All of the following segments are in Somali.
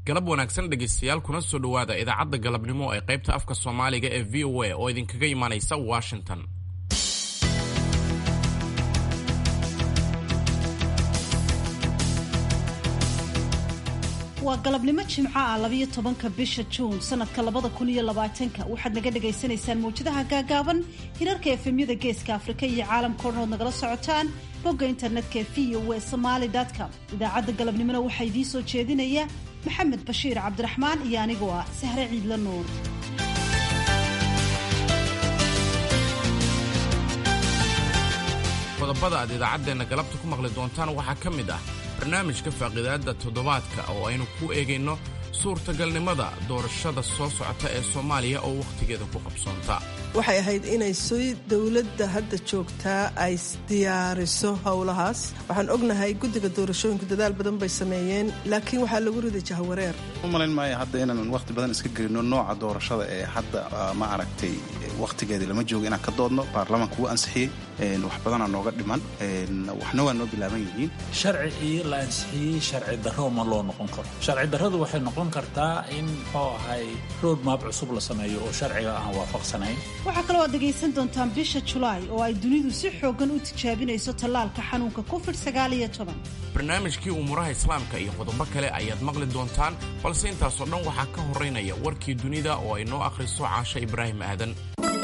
galab wanaagsan dhegaystayaal kuna soo dhowaada idaacadda galabnimo ee qaybta afka soomaaliga ee v o a oo idinkaga imanaysa washington waa galabnimo jimco ah labayo tobanka bisha juun sanadka labada kun iyo labaatanka waxaad naga dhagaysanaysaan mawjadaha gaagaaban hirarka efemyada geeska afrika iyo caalamka o dhan ood nagala socotaan bogga internetka ee v o e somaali com idaacadda galabnimona waxaa idiin soo jeedinaya maxamed bashiir cabdiraxmaan iyo anigoo ah sahre ciidla nuur qodobada aad idaacaddeenna galabta ku maqli doontaan waxaa ka mid ah barnaamijka faaqidaadda toddobaadka oo aynu ku eegayno suurtagalnimada doorashada soo socota ee soomaaliya oo wakhtigeeda ku qabsoonta waxay ahayd inay si dowladda hadda joogtaa ay diyaariso howlahaas waxaan ognahay guddiga doorashooyinku dadaal badan bay sameeyeen laakiin waxaa lagu riday jahwareer u malayn maayo hadda inaan wakhti badan iska gelino nooca doorashada ee hadda ma aragtay wakhtigeedii lama joogo inaan ka doodno baarlamaanka wuu ansixiyey wax badanaa nooga dhiman waxna waa noo bilaaban yihiin sharcigii la ansixiyey sharci darro ma loo noqon karo sharci darradu waxay noqon kartaa in muxuu ahay road map cusub la sameeyo oo sharciga aan waafaqsanayn waxaa kaloo aad dhegaysan doontaan bisha julaay oo ay dunidu si xooggan u tijaabinayso tallaalka xanuunka covid sagaal iyo toban barnaamijkii umuuraha islaamka iyo qodobo kale ayaad maqli doontaan balse intaasoo dhan waxaa ka horeynaya warkii dunida oo ay noo akhriso caasho ibraahim aadan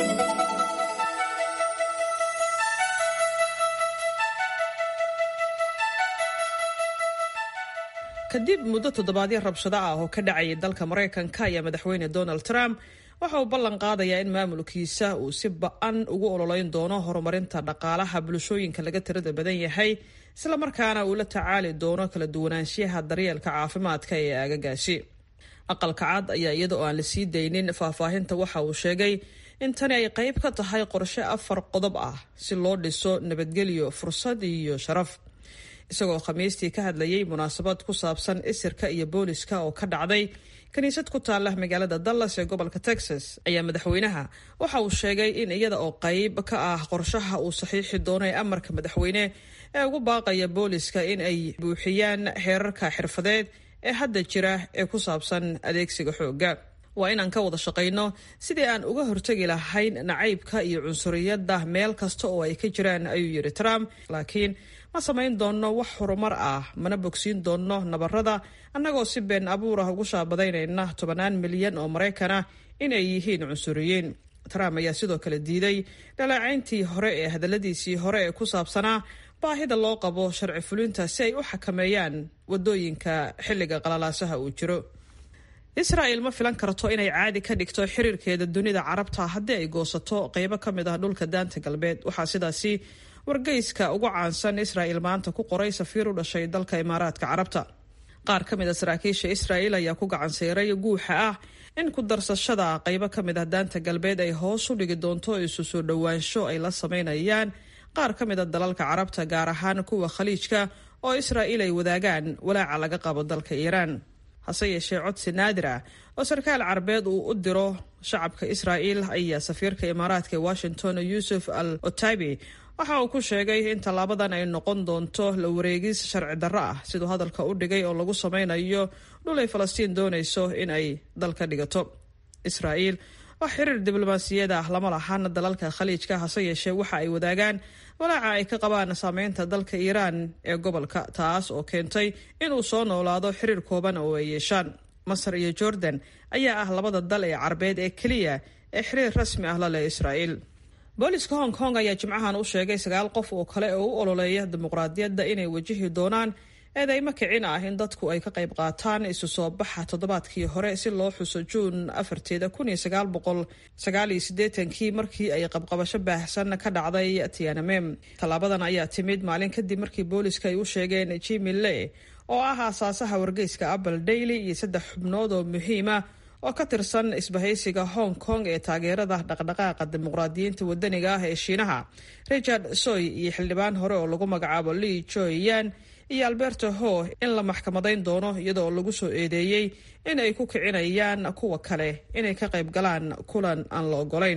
kadib muddo toddobaadyo rabshado ah oo ka dhacayay dalka maraykanka ayaa madaxweyne donald trump waxa uu ballan qaadayaa in maamulkiisa uu si ba-an ugu ololeyn doono horumarinta dhaqaalaha bulshooyinka laga tirada badan yahay islamarkaana uu la tacaali doono kala duwanaanshiyaha daryeelka caafimaadka ee aagagaasi aqalka cad ayaa iyada oo aan la sii daynin faahfaahinta waxa uu sheegay in tani ay qayb ka tahay qorshe afar qodob ah si loo dhiso nabadgelyo fursad iyo sharaf isagoo khamiistii ka hadlayay munaasabad ku saabsan isirka iyo booliska oo ka dhacday kiniisad ku taala magaalada dallas ee gobolka texas ayaa madaxweynaha waxa uu sheegay in iyada oo qayb ka ah qorshaha uu saxiixi doono ee amarka madaxweyne ee ugu baaqaya booliska in ay buuxiyaan xeerarka xirfadeed ee hadda jira ee ku saabsan adeegsiga xoogga waa inaan ka wada shaqayno sidii aan uga hortegi lahayn nacaybka iyo cunsuriyadda meel kasta oo ay ka jiraan ayuu yidhi trump laakiin ma samayn doonno wax horumar ah mana bogsiin doonno nabarada annagoo si been abuur ah ugu shaabadaynayna tobannaan milyan oo maraykan ah inay yihiin cunsuriyiin trump ayaa sidoo kale diiday dhaleecayntii hore ee hadalladiisii hore ee ku saabsanaa baahida loo qabo sharci fulinta si ay u xakameeyaan wadooyinka xilliga qalalaasaha uu jiro israa'el ma filan karto inay caadi ka dhigto xiriirkeeda dunida carabta haddii ay goosato qeybo ka mid ah dhulka daanta galbeed waxaa sidaasi wargeyska ugu caansan israa'el maanta ku qoray safiir u dhashay dalka imaaraadka carabta qaar ka mid a saraakiisha israa'el ayaa ku gacanseeray guuxa ah in ku darsashada qeybo ka mid ah daanta galbeed ay hoos u dhigi doonto isu soo dhowaansho ay la sameynayaan qaar ka mid a dalalka carabta gaar ahaan kuwa khaliijka oo israa'il ay wadaagaan walaaca laga qabo dalka iiraan hase yeeshee codsi naadir ah oo sarkaal carabeed uu u diro shacabka israa'il ayaa safiirka imaaraadka ee washington yuusuf al otaibi waxa uu ku sheegay in tallaabadan ay noqon doonto la wareegis sharci darro ah siduu hadalka u dhigay oo lagu sameynayo dhul ay falastiin doonayso in ay dal ka dhigato israa'iil wax xiriir diblomaasiyad ah lama lahan dalalka khaliijka hase yeeshee waxa ay wadaagaan walaaca ay ka qabaan saameynta dalka iiraan ee gobolka taas oo keentay inuu soo noolaado xiriir kooban oo ay yeeshaan masar iyo jordan ayaa ah labada dal ee carabeed ee keliya ee xiriir rasmi ah la leh israa'iil booliska hong kong ayaa jimcahan u sheegay sagaal qof oo kale oo u ololeeya dimuqraadiyadda inay wajihi doonaan eedeymo kicin ah in dadku ay ka qayb qaataan isu soo baxa toddobaadkii hore si loo xuso juun afarteeda kun iyo sagaal boqol sagaal iyo siddeetankii markii ay qabqabasho baahsan ka dhacday tianamem tallaabadan ayaa timid maalin kadib markii booliska ay u sheegeen jimi le oo ah aasaasaha wargeyska apple daily iyo saddex xubnood oo muhiima oo ka tirsan isbahaysiga hong kong ee taageerada dhaqdhaqaaqa dimuqraadiyiinta wadaniga ah ee shiinaha richard soy iyo xildhibaan hore oo lagu magacaabo li joyan iyo alberto ho in la maxkamadayn doono iyadoo lagu soo eedeeyey in ay ku kicinayaan kuwa kale inay ka qayb galaan kulan aan la ogolayn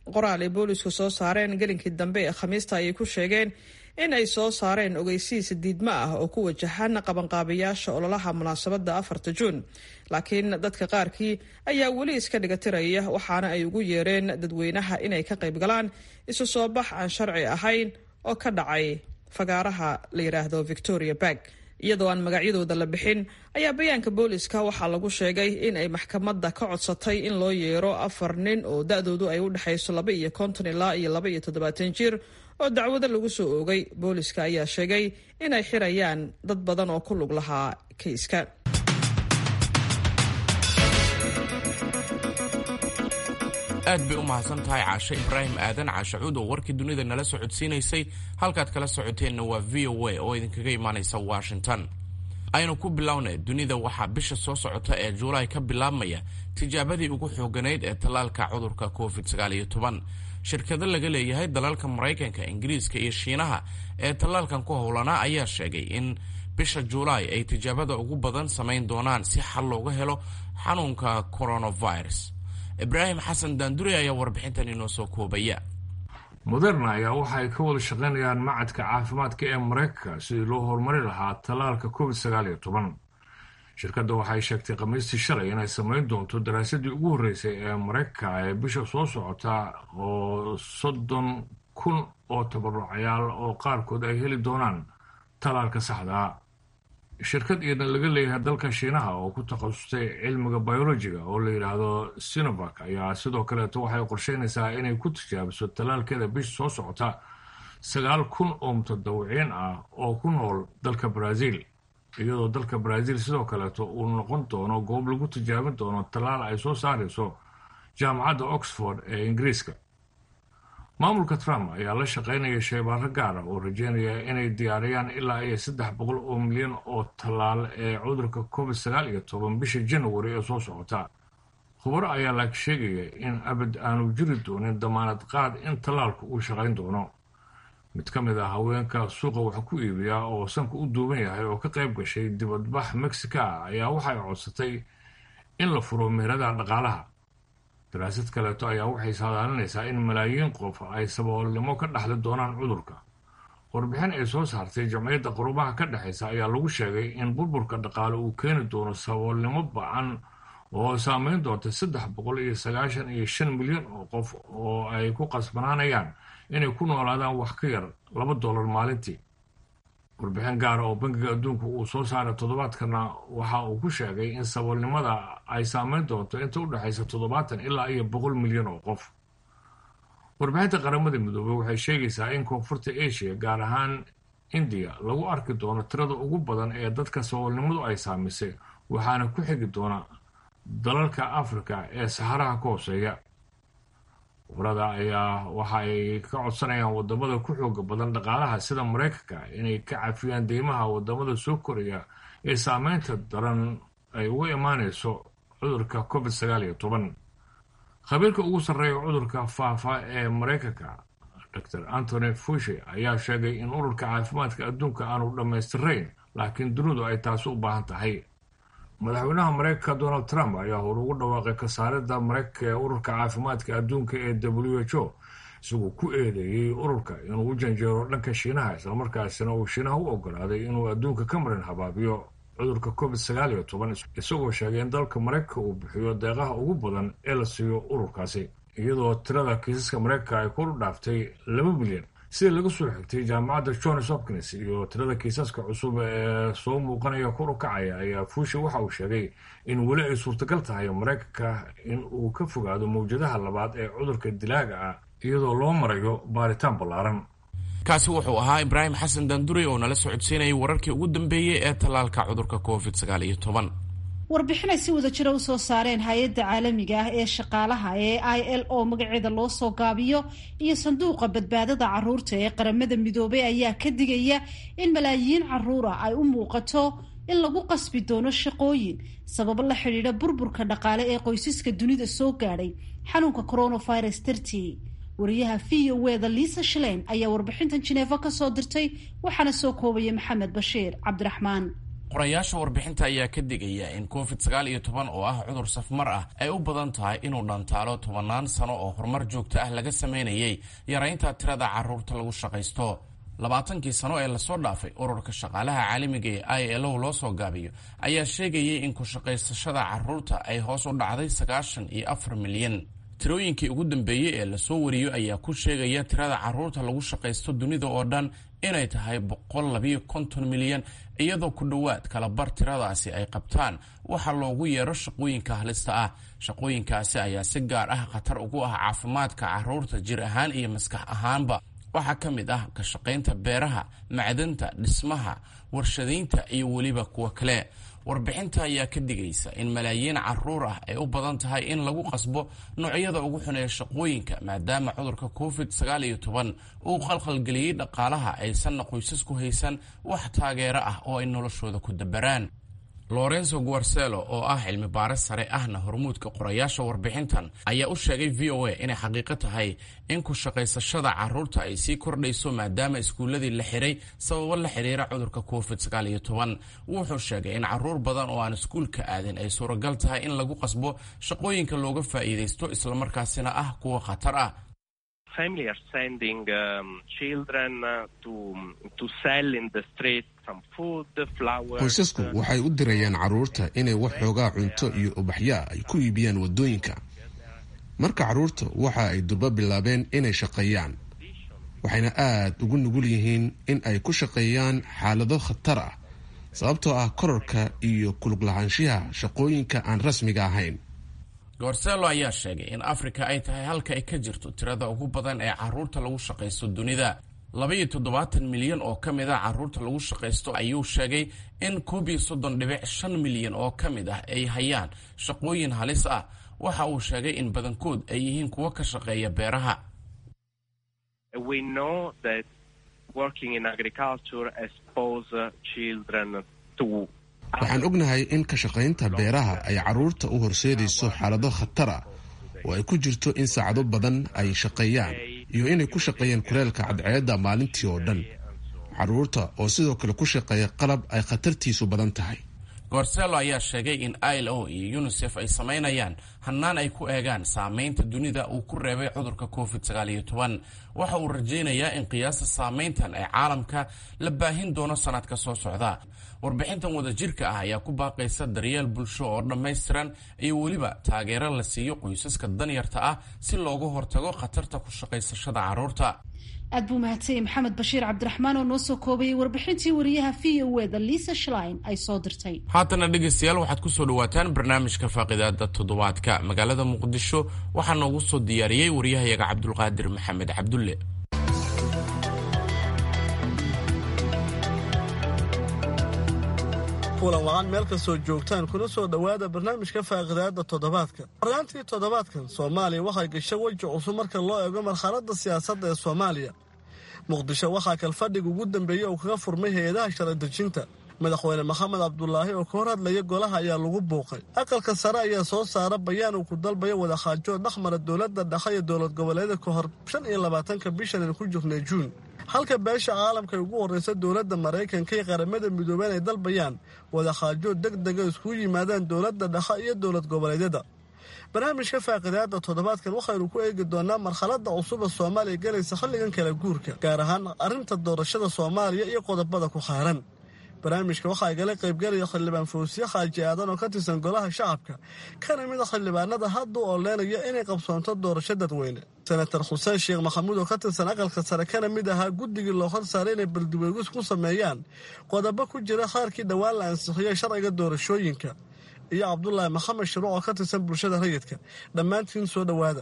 qoraal ay boolisku soo saareen gelinkii dambe ee khamiista ayay ku sheegeen in ay soo saareen ogeysiis diidmo ah oo ku wajahan qabanqaabayaasha ololaha munaasabadda afarta juun laakiin dadka qaarkii ayaa weli iska dhigatiraya waxaana ay ugu yeereen dadweynaha inay ka qayb galaan isu soo bax aan sharci ahayn oo ka dhacay fagaaraha la yidhaahdo victoria barg iyadoo aan magacyadooda la bixin ayaa bayaanka booliska waxaa lagu sheegay in ay maxkamadda ka codsatay in loo yeero afar nin oo da-doodu ay u dhexayso laba iyo konton ilaa iyo laba iyo toddobaatan jir oo dacwado lagu soo oogay booliska ayaa sheegay in ay xirayaan dad badan oo ku lug lahaa kayska aad bay u mahadsan tahay caashe ibraahim aadan caashacuud oo warkii dunida nala socodsiinaysay halkaad kala socoteenna waa v o a oo idinkaga imaanaysa washington aynu ku bilownay dunida waxaa bisha soo socota ee juulaay ka bilaabmaya tijaabadii ugu xooganayd ee tallaalka cudurka covid shirkado laga leeyahay dalalka maraykanka ingiriiska iyo shiinaha ee tallaalkan ku howlanaa ayaa sheegay in bisha juulaay ay tijaabada ugu badan samayn doonaan si xal looga helo xanuunka coronavirus ibraahim xasan daanduri ayaa warbixintan inoo soo koobaya moderna ayaa waxa ay ka wada shaqaynayaan macadka caafimaadka ee maraykanka sidii loo horumari lahaa tallaalka covid sagaal iyo toban shirkadda waxay sheegtay khamiistii shalay inay samayn doonto daraasadii ugu horreysay ee maraykanka ee bisha soo socota oo soddon kun oo tabarucayaal oo qaarkood ay heli doonaan tallaalka saxdaa shirkad iyadna laga leeyahay dalka shiinaha oo ku takhasustay cilmiga biolojiga oo la yidhaahdo sinovac ayaa sidoo kaleeto waxay qorsheynaysaa inay ku tijaabiso tallaalkeeda bisha soo socota sagaal kun oo mutadawiciin ah oo ku nool dalka brazil iyadoo dalka brazil sidoo kaleeto uu noqon doono goob lagu tijaabin doono tallaal ay soo saarayso jaamacadda oxford ee ingiriiska maamulka trump ayaa la shaqaynaya shaybaaro gaara oo rajeynaya inay diyaariyaan ilaa iyo saddex boqol oo milyan oo tallaal ee cudurka covid sagaal iyo toban bisha january ee soo socota khubaro ayaa laag sheegaya in abad aanu jiri doonin damaanad qaad in tallaalku uu shaqayn doono mid ka mid ah haweenka suuqa wax ku iibiya oo sanka u duuban yahay oo ka qayb gashay dibadbax mexica ah ayaa waxay codsatay in la furo meheradaha dhaqaalaha daraasad kaleeto ayaa waxay saadaalinaysaa in malaayiin qof ay saboolnimo ka dhaxli doonaan cudurka warbixin ay soo saartay jamciyadda qurubaha ka dhexaysa ayaa lagu sheegay in burburka dhaqaale uu keeni doono saboolnimo ba-an oo saameyn doonta saddex boqol iyo sagaashan iyo shan milyan oo qof oo ay ku qasbanaanayaan inay ku noolaadaan wax ka yar laba dollar maalintii warbixin gaara oo bangiga adduunku uu soo saaray toddobaadkana waxa uu ku sheegay in saboolnimada ay saameyn doonto inta u dhexaysa toddobaatan ilaa iyo boqol milyan oo qof warbixinta qaramada midoobey waxay sheegaysaa in koonfurta asia gaar ahaan indiya lagu arki doono tirada ugu badan ee dadka saboolnimadu ay saamisay waxaana ku xigi doona dalalka afrika ee saxaraha ka hooseeya khubrada ayaa waxa ay ka codsanayaan wadamada ku xooga badan dhaqaalaha sida maraykanka inay ka cafiyaan deymaha wadamada soo koraya ee saameynta daran ay uga imaanayso cudurka covid sagaal iyo toban khabiirka ugu sarreeya cudurka faafa ee maraykanka dor antony fushi ayaa sheegay in ururka caafimaadka adduunka aanu dhammaystirayn laakiin dunidu ay taasi u baahan tahay madaxweynaha maraykanka donald trump ayaa hor ugu dhawaaqay kasaarida maraykanka ee ururka caafimaadka adduunka ee w h o isagoo ku eedeeyey ururka inuu u janjeero dhanka shiinaha islamarkaasina uu shiinaha u ogolaaday inuu adduunka ka marin habaabiyo cudurka covid sagaal iyo toban isagoo sheegay in dalka maraykanka uu bixiyo deeqaha ugu badan ee la siiyo ururkaasi iyadoo tirada kiisaska maraykanka ay kor u dhaaftay laba milyan sida laga soo xigtay jaamacadda johns hopkins iyo tirada kiisaska cusub ee soo muuqanaya kor u kacaya ayaa fuushi waxa uu sheegay in weli ay suurtagal tahay maraykanka in uu ka fogaado mawjadaha labaad ee cudurka dilaaga ah iyadoo loo marayo baaritaan ballaaran kaasi wuxuu ahaa ibraahim xasan daandurey oo nala socodsiinayay wararkii ugu dambeeyey ee tallaalka cudurka covid sagaal iyo toban warbixin ay si wada jira usoo saareen hay-adda caalamiga ah ee shaqaalaha ee i l o magaceeda loo soo gaabiyo iyo sanduuqa badbaadada caruurta ee qaramada midoobay ayaa ka digaya in malaayiin caruura ay u muuqato in lagu qasbi doono shaqooyin sababo la xidhiidha burburka dhaqaale ee qoysaska dunida soo gaadhay xanuunka coronavirus dartii wariyaha v o weda liisa shalein ayaa warbixintan jineefo kasoo dirtay waxaana soo koobaya maxamed bashiir cabdiraxmaan qorayaasha warbixinta ayaa ka digaya in covid sagaal iyo toban oo ah cudur safmar ah ay u badan tahay inuu dhantaalo tobannaan sano oo horumar joogto ah laga samaynayay yaraynta tirada caruurta lagu shaqaysto labaatankii sano ee lasoo dhaafay ururka shaqaalaha caalamiga ee i l o loo soo gaabiyo ayaa sheegayay in ku-shaqaysashada caruurta ay hoos u dhacday sagaashan iyo afar milyan tirooyinkii ugu dambeeyey ee lasoo wariyo ayaa ku sheegaya tirada caruurta lagu shaqaysto dunida oo dhan inay tahay boqol labiyo konton milyan iyadoo ku dhowaad kala bar tiradaasi ay qabtaan waxa loogu yeero shaqooyinka halista ah shaqooyinkaasi ayaa si gaar ah khatar ugu ah caafimaadka caruurta jir ahaan iyo maskax ahaanba waxaa ka mid ah ka shaqaynta beeraha macdanta dhismaha warshadaynta iyo weliba kuwa kale warbixinta ayaa ka digaysa in malaayiin caruur ah ay u badan tahay in lagu qasbo noocyada ugu xuneeya shaqooyinka maadaama cudurka covid sagaal iyo toban uu qalqalgeliyey dhaqaalaha aysanna qoysasku haysan wax taageero ah oo ay noloshooda ku dabaraan lorenzo guarcelo oo ah cilmi baaris sare ahna hormuudka qorayaasha warbixintan ayaa u sheegay v o a inay xaqiiqo tahay in ku shaqaysashada caruurta ay sii kordhayso maadaama iskuulladii la xiray sababo la xiriira cudurka covid sagaal iyo toban wuxuu sheegay in caruur badan oo aan iskuulka aadin ay suuragal tahay in lagu qasbo shaqooyinka looga faa'iidaysto islamarkaasina ah kuwa khatar ah qoysasku waxay u dirayaan carruurta inay wax xoogaa cunto iyo ubaxyaa ay ku iibiyaan waddooyinka marka carruurta waxa ay durbo bilaabeen inay shaqeeyaan waxayna aad ugu nugul yihiin in ay ku shaqeeyaan xaalado khatar ah sababtoo ah korarka iyo kulug lahaanshiyaha shaqooyinka aan rasmiga ahayn gorselo ayaa sheegay in afrika ay tahay halka ay ka jirto tirada ugu badan ee caruurta lagu shaqaysto dunida labaiyo toddobaatan milyan oo ka mid ah caruurta lagu shaqaysto ayuu sheegay in koob iyo soddon dhibic shan milyan oo ka mid ah ay hayaan shaqooyin halis ah waxa uu sheegay in badankood ay yihiin kuwo ka shaqeeya beeraha waxaan ognahay in ka shaqaynta beeraha ay carruurta u horseedayso xaalado khatar ah oo ay ku jirto in saacado badan ay shaqeeyaan iyo inay ku shaqeeyaan kuleelka cadceedda maalintii oo dhan carruurta oo sidoo kale ku shaqeeya qalab ay khatartiisu badan tahay gorselo ayaa sheegay in i l o iyo unisef ay samaynayaan hannaan ay ku eegaan saamaynta dunida uu ku reebay cudurka covid sagaal iyo toban waxa uu rajaynayaa in qiyaasta saamayntan ee caalamka la baahin doono sanadka soo socda warbixintan wadajirka ah ayaa ku baaqaysa daryeel bulsho oo dhammaystiran iyo weliba taageero la siiyo qoysaska danyarta ah si loogu hortago khatarta ku shaqaysashada carruurta aad buu mahadsanyay maxamed bashiir cabdiraxmaan oo noo soo koobayay warbixintii wariyaha v o eda liisa shlein ay soo dirtay haatana dhegaystayaal waxaad ku soo dhawaataan barnaamijka faaqidaada toddobaadka magaalada muqdisho waxaa noogu soo diyaariyey wariyahayaga cabdulqaadir maxamed cabdulle kulan wacan meel kastoo joogtaan kuna soo dhowaada barnaamijka faaqidaada toddobaadka horyaantii toddobaadkan soomaaliya waxay gashay weji cusub marka loo eego marxaladda siyaasadda ee soomaaliya muqdisho waxaa kalfadhiga ugu dambeeyey uu kaga furmay hay-adaha sharadejinta madaxweyne maxamed cabdulaahi oo ka hor hadlaya golaha ayaa lagu buuqay aqalka sare ayaa soo saara bayaan uu ku dalbayo wadaxaajo dhexmara dowladda dhexe iyo dowlad goboleeda ka hor shan iyo labaatanka bishan aynu ku jirnay juun halka beesha caalamka ay ugu horreysa dowladda maraykanka iyo qaramada midoobeen ay dalbayaan wadaxaajo deg dega iskugu yimaadaan dowladda dhexe iyo dowlad goboleedyada barnaamijka faaqidaada toddobaadkan waxaynu ku eegi doonaa marxaladda cusuba soomaaliya galaysa xilligan kala guurka gaar ahaan arrinta doorashada soomaaliya iyo qodobada ku xeeran barnaamijka waxaa igala qaybgalaya xildhibaan fawsiye xaaji aadan oo ka tirsan golaha shacabka kana mid a xildhibaanada hadda u oleynaya inay qabsoonto doorasho dadweyne senator xuseen sheekh maxamuud oo ka tirsan aqalka sare kana mid ahaa guddigii loo hor saaray inay baldiweegis ku sameeyaan qodobo ku jira qaarkii dhowaan la ansixiyey sharciga doorashooyinka iyo cabdulaahi maxamed shiruuc oo ka tirsan bulshada rayidka dhammaantiin soo dhowaada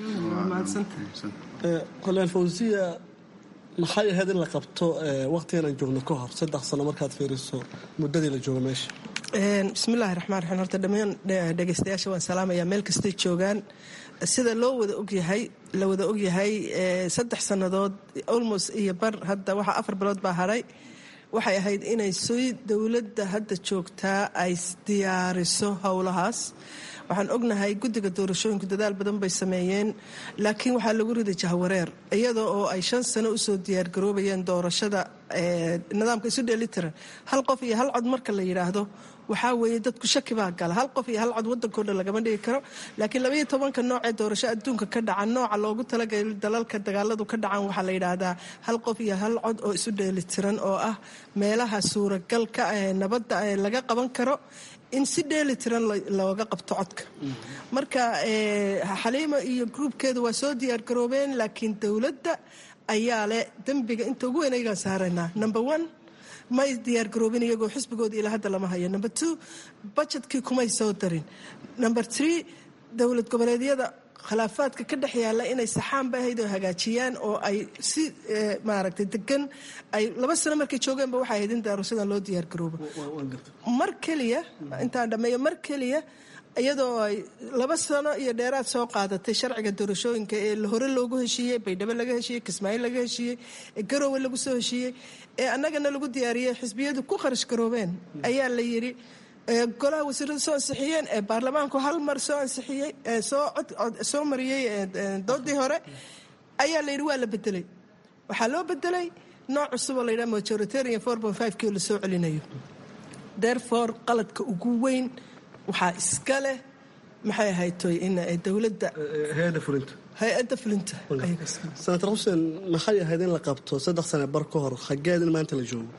xildhibaan fawsiya maxay ahayd in la qabto waqtigan aan joogno ka hor saddex sano markaad fiiriso muddadii la joogo meesha bismillahi raxmaan raxiim horta dhammaan dhegeystayaasha waan salaamayaa meel kastay joogaan sida loo wada ogyahay la wada ogyahay saddex sannadood almost iyo bar hadda waxaa afar bilood baa hadhay waxay ahayd inay sii dowladda hadda joogtaa ay diyaariso howlahaas waxaan ognahay guddiga doorashooyinku dadaal badan bay sameeyeen laakiin waxaa lagu riday jahwareer iyadoo oo ay shan sano usoo diyaargaroobayeen doorashada nidaamka isu dheelitiran hal qof iyo hal cod marka la yidhaahdo waxaa weeye dadku shaki baa gala hal qof iyo hal cod wadankao dhan lagama dhigi karo laakiin labaiyo tobanka noocee doorasho adduunka ka dhaca nooca loogu talagalay dalalka dagaaladu ka dhacan waxaa la yidhaahdaa hal qof iyo hal cod oo isu dheelitiran oo ah meelaha suuragalka ee nabadda ee laga qaban karo in si dheeli tiran looga qabto codka marka xaliimo iyo gruubkeeda waa soo diyaar garoobeen laakiin dowladda ayaa leh dembiga inta ugu weyn ayagaan saaraynaa number one may diyaar garoobin iyagoo xisbigooda ilaa hadda lama hayo number two budgetkii kumay soo darin number three dowlad goboleedyada khilaafaadka ka dhex yaalla inay saxaan ba ahayd oo hagaajiyaan oo ay si maaragtay degan ay laba sano markay joogeenba waxay ahayd in daarushadan loo diyaar garoobo mar keliya intaan dhammeeyo mar keliya iyadoo ay laba sano iyo dheeraad soo qaadatay sharciga doorashooyinka ee hore loogu heshiiyey baydhabo laga heshiiyey kismaayo laga heshiiyey ee garoowe lagu soo heshiiyey ee annagana lagu diyaariyey xisbiyadu ku kharash garoobeen ayaa la yidhi golaha wasiirada soo ansixiyeen ee baarlamaanku hal mar soo ansixiyey soo mariyey doodii hore ayaa la yidhi waa la bedelay waxaa loo bedelay nooc cusuboo la yidhaha majoritarian four point five kii la soo celinayo therefore qaladka ugu weyn waxaa iska leh maxay ahaytoy in dowladda hay-adda fulinta hay-adda fulinta senator xuseen maxay ahayd in la qabto saddex sane bar ka hor xageed in maanta la joogo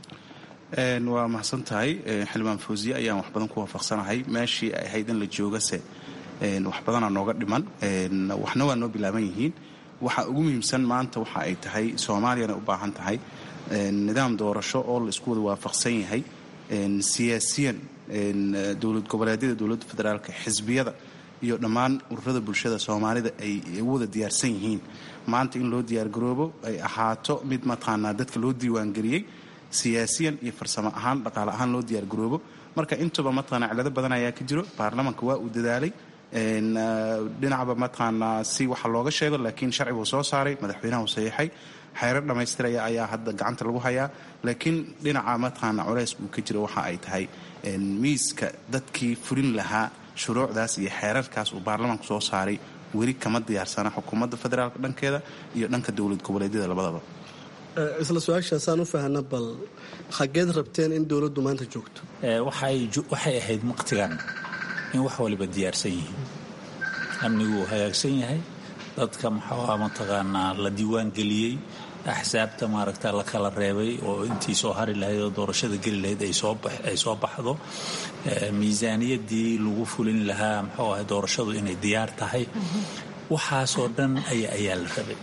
waa mahadsan tahay xildhibaan fawsiye ayaan wax badan ku waafaqsanahay meeshii ay ahayd in la joogase wax badanaa nooga dhiman waxna waa noo bilaaban yihiin waxa ugu muhiimsan maanta waxa ay tahay soomaaliyana u baahan tahay nidaam doorasho oo la isku wada waafaqsan yahay siyaasiyan dowlad goboleedyada dowladda federaalka xisbiyada iyo dhammaan ururada bulshada soomaalida ay wada diyaarsan yihiin maanta in loo diyaargaroobo ay ahaato mid mataqaanaa dadka loo diiwaangeliyey siyaasiyan iyo farsamo ahaan dhaqaale ahaan loo diyaargaroobo marka intuba mataqaanaa cilado badan ayaa ka jiro baarlamanka waa uu dadaalay dhinacba mataqaanaa si waxa looga sheego laakiin sharci buu soo saaray madaxweynaha uu saxiixay xeerar dhammaystiraya ayaa hadda gacanta lagu hayaa laakiin dhinaca mataqaanaa culays uu ka jiro waxa ay tahay miiska dadkii fulin lahaa shuruucdaas iyo xeerarkaas uu baarlamaanku soo saaray weli kama diyaarsana xukuumadda federaalka dhankeeda iyo dhanka dowlad goboleedyada labadaba isla su-aashaasaan u fahna bal xageed rabteen in dowladdu maanta joogto waxay ahayd maqtigan in wax waliba diyaarsan yihiin amnigu uu hagaagsan yahay dadka maxaa mataqaanaa la diiwaan geliyey axsaabta maaragta la kala reebay oo intii soo hari lahayd oo doorashada geli lahayd ay soo baxdo miisaaniyadii lagu fulin lahaa muxuu ahay doorashadu inay diyaar tahay waxaasoo dhan ayaa la rabay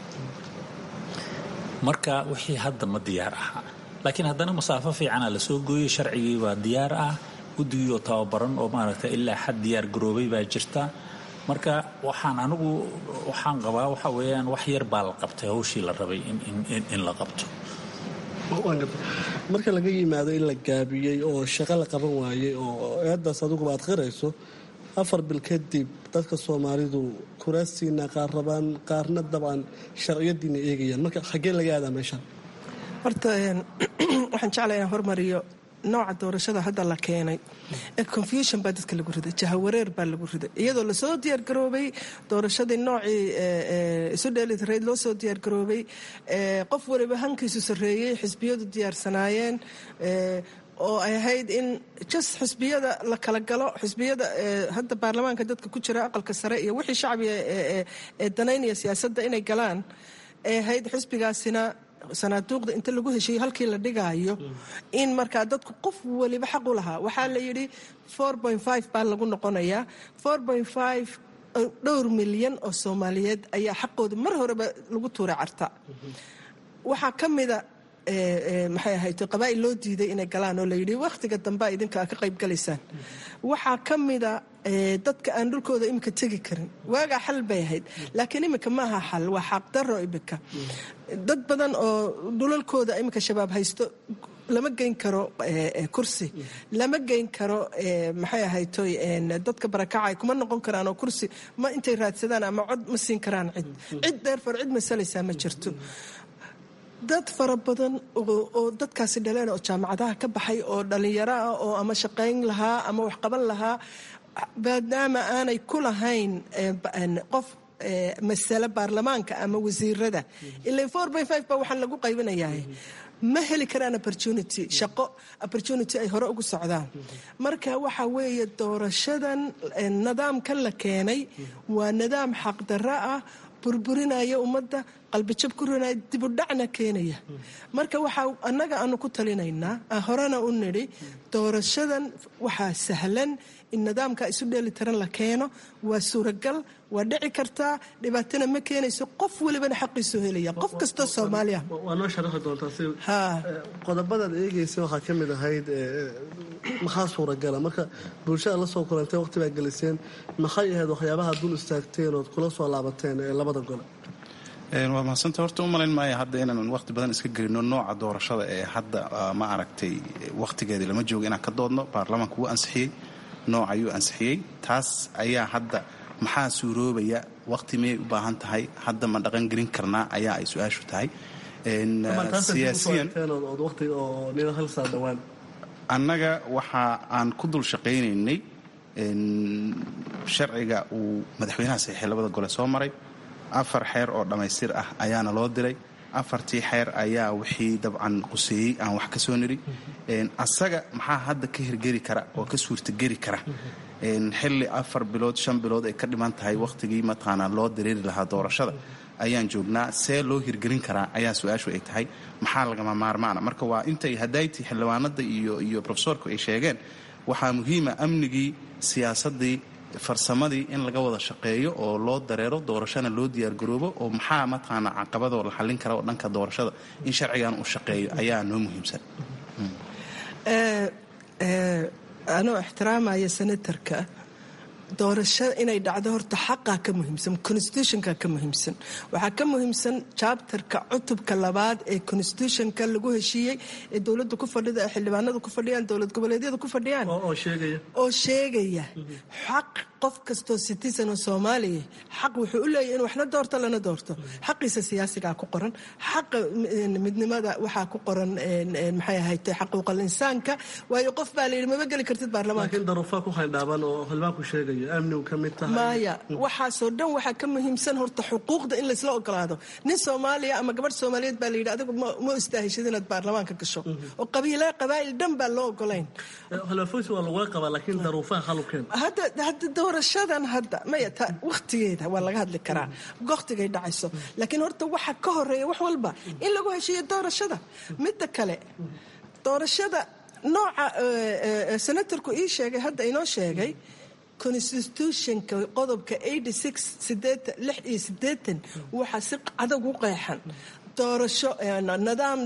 marka wixii hadda ma diyaar aha laakiin haddana masaafo fiicana la soo gooyey sharcigii baa diyaar ah guddigii oo tababaran oo maaragta ilaa xad diyaar garoobay baa jirta marka waxaan anigu waxaan qabaa waxa weeyaan wax yar baa la qabtay hawshii la rabay in la qabto marka laga yimaado in la gaabiyey oo shaqo la qaban waayey oo eeddaas adiguba aad qirayso afar bil kadib dadka soomaalidu kuraastiina qaar rabaan qaarna dabcan sharciyadiina eegayaan marka xaggee laga aadaa meeshaan horta waxaan jeclaa inaan hormariyo nooca doorashada hadda la keenay ee confusion baa dadka lagu riday jahawareer baa lagu riday iyadoo lasoo diyaargaroobay doorashadii noocii isu dheelitirayd loo soo diyaargaroobay qof waliba hankiisu sarreeyey xisbiyadu diyaarsanaayeen oo ay ahayd in jas xisbiyada la kala galo xisbiyada hadda baarlamaanka dadka ku jira aqalka sare iyo wixii shacbiga ee danaynaya siyaasadda inay galaan ay ahayd xisbigaasina sanaaduuqda inta lagu heshiiyo halkii la dhigaayo in markaa dadku qof waliba xaq u lahaa waxaa la yidhi baa lagu noqonayaa dhowr milyan oo soomaaliyeed ayaa xaqooda mar horeba lagu tuuray carta waxaa ka mida maxay ahayd qabaa'il loo diiday inay galaan oo layidhi wakhtiga dambea idinka ka qayb galaysaan waxaa ka mida dadka aan dhulkooda imika tegi karin waagaa xal bay ahayd laakiin imika maaha xal waa xaqdaro imika dad badan oo dhulalkooda imika shabaab haysto lama geyn karo kursi lama geyn karo maxay ahaytoy dadka barakacay kuma noqon karaan oo kursi ma intay raadsadaan ama cod ma siin karaan cid cid dheerfar cid masalaysaa ma jirto dad fara badan oo dadkaasi dhaleen oo jaamacadaha ka baxay oo dhallinyaro ah oo ama shaqayn lahaa ama waxqaban lahaa maadaama aanay ku lahayn qof masale baarlamaanka ama wasiirada ila four by five ba waxaan lagu qaybinayaa ma heli karaan opportunity shaqo opportunity ay hore ugu socdaan marka waxa weeye doorashadan nidaamkan la keenay waa nidaam xaqdarro ah burburinaya ummadda qalbijab ku rinaya dibudhacna keenaya marka waxaa annaga aanu ku talinaynaa horena u nidhi doorashadan waxaa sahlan in nidaamka isu dheelitiran la keeno waa suuragal waa dhici kartaa dhibaatana ma keenayso qof welibana xaqiisu helaya qof kastoo soomaaliya waa noo sharaxi doontaa si qodobadaad eegaysa waxaa ka mid ahayd maxaa suuragala marka bulshada la soo kulantay waqti baa geliseen maxay ahayd waxyaabaha dul istaagteen ood kula soo laabateen ee labada gole waa mahadsanta horta u malayn maayo hadda inaan waqti badan iska gelino nooca doorashada ee hadda ma aragtay waqtigeedii lama joogo inaan ka doodno baarlamaanka wuu ansixiyey nooc ayuu ansixiyey taas ayaa hadda maxaa suuroobaya waqti miyay u baahan tahay hadda ma dhaqan gelin karnaa ayaa ay su-aashu tahay siyaasiyan annaga waxa aan ku dul shaqaynaynay sharciga uu madaxweynaha saxiixay labada gole soo maray afar xeer oo dhammaystir ah ayaana loo diray afartii xeer ayaa wixii dabcan quseeyey aan wax ka soo niri asaga maxaa hadda ka hirgeli kara oo ka suurtageli kara xilli afar bilood shan bilood ay ka dhiman tahay wakhtigii mataqaanaa loo dareeri lahaa doorashada ayaan joognaa see loo hirgelin karaa ayaa su-aashu ay tahay maxaa lagama maarmaana marka waa intay hadaytii xildhibaanada iyo iyo rofesorku ay sheegeen waxaa muhiima amnigii siyaasadii farsamadii in laga wada shaqeeyo oo loo dareero doorashana loo diyaargaroobo oo maxaa mataqaana caqabadoo la xallin kara oo dhanka doorashada in sharcigan uu shaqeeyo ayaa noo muhiimsan anoo ixtiraamaya senatarka doorasho inay dhacdo horta xaqaa ka muhiimsan constitutionka ka muhiimsan waxaa ka muhiimsan jabtarka cutubka labaad ee constitutionka lagu heshiiyey ee dowladda ku fadhida ee xildhibaanadu ku fadhiyaan dowlad goboleedyada ku fadhiyaan oo sheegaya xaq qof kastoo citizen oo soomaaliya xaq wuxuu u leeyahy in waxna doorto lana doorto xaqiisa siyaasigaa ku qoran xaqa midnimada waxaa ku qoran maxay ahayd xaquuqal insaanka waayo qof baa layidhi maba geli kartid baarlamaanka maya waxaasoo dhan waxaa ka muhiimsan horta xuquuqda in laysla ogolaado nin soomaaliya ama gabadh soomaaliyeed baa layidhi adigu ma istaahishid inaad baarlamaanka gasho oo qabiila qabaa'il dhan baa loo ogolayn hadda doorashadan hadda maya ta wakhtigeeda waa laga hadli karaa wakhtigay dhacayso laakiin horta waxa ka horeeya wax walba in lagu heshiiyo doorashada midda kale doorashada nooca senatarku ii sheegay hadda inoo sheegay constitutionka qodobka iyo waxaa si adag u qeexan doorasho nidaam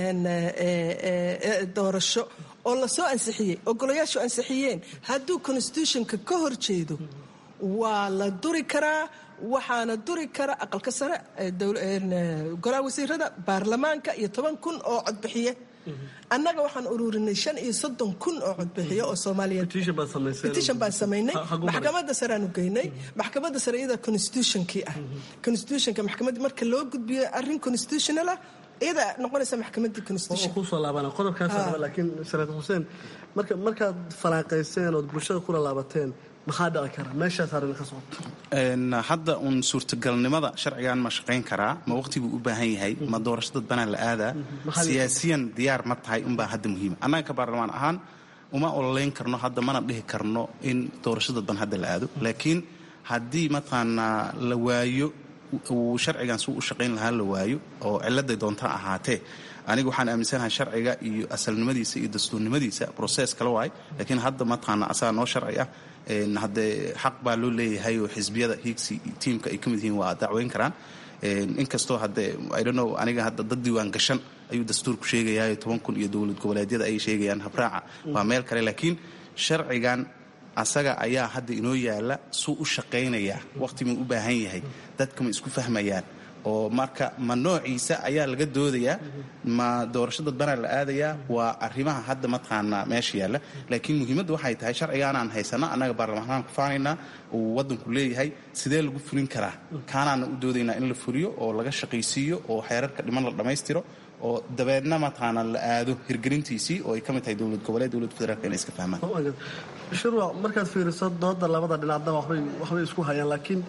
doorasho oo lasoo ansixiyey ogolayaashu ansixiyeen hadduu constitutionka ka hor jeedo waa la duri karaa waxaana duri kara aqalka sare golaha wasiirada baarlamaanka iyo toban kun oo codbixiye annaga waxaan ururinay shan iyo soddon kun oo codbixiyo oo soomaaliyeed petition baan samaynay maxkamadda sareaanu geynay maxkamadda sare iyada constitutionkii ah constitutionka maxkamadda marka loo gudbiyo arrin constitutional ah iyada noqonaysa maxkamadii kusoo laabana qodobkaas laakiin senator xuseen marka markaad falaaqayseen ood bulshada kula laabateen maxaa dhici kara meeshaas arrin ka socoto hadda uun suurtagalnimada sharcigan ma shaqayn karaa ma waqtiguu u baahan yahay ma doorasho dadbanaa la aadaa siyaasiyan diyaar ma tahay unbaa hadda muhiima annaga ka baarlamaan ahaan uma ololeyn karno hadda mana dhihi karno in doorasho dadban hadda la aado laakiin haddii mataqaanaa la waayo uu sharcigan suu u shaqayn lahaa la waayo oo ciladay doonta ahaatee aniga waxaan aaminsanahay sharciga iyo asalnimadiisa iyo dastuurnimadiisa broses kala waay laakiin hadda mataqaana asaga noo sharci ah haddee xaq baa loo leeyahay oo xisbiyada hiigsi tiimka ay ka mid yihiin waa dacweyn karaan inkastoo haddee idhonow aniga hadda dad diiwaan gashan ayuu dastuurku sheegayaa toban kun iyo dowlad goboleedyada ay sheegayaan habraaca waa meel kale laakiin sharcigan asaga ayaa hadda inoo yaala suu u shaqaynayaa waqhtimuu u baahan yahay dadka ma isku fahmayaan oo marka ma noociisa ayaa laga doodayaa ma doorasho dadbanaa la aadayaa waa arrimaha hadda mataqaanaa meesha yaalla laakiin muhiimadda waxay tahay sharcigaanaan haysana annaga baarlamaanaan ku faanaynaa uu waddanku leeyahay sidee lagu fulin karaa kaanaana u doodaynaa in la fuliyo oo laga shaqaysiiyo oo xeerarka dhiman la dhammaystiro oo dabeedna mataqaanaa la aado hirgelintiisii oo ay ka mid tahay dowlad goboleed dowlad federaalk inay iska fahmaan shirwa markaad fiiriso dooda labada dhinacna waxbay isku hayaan laakiin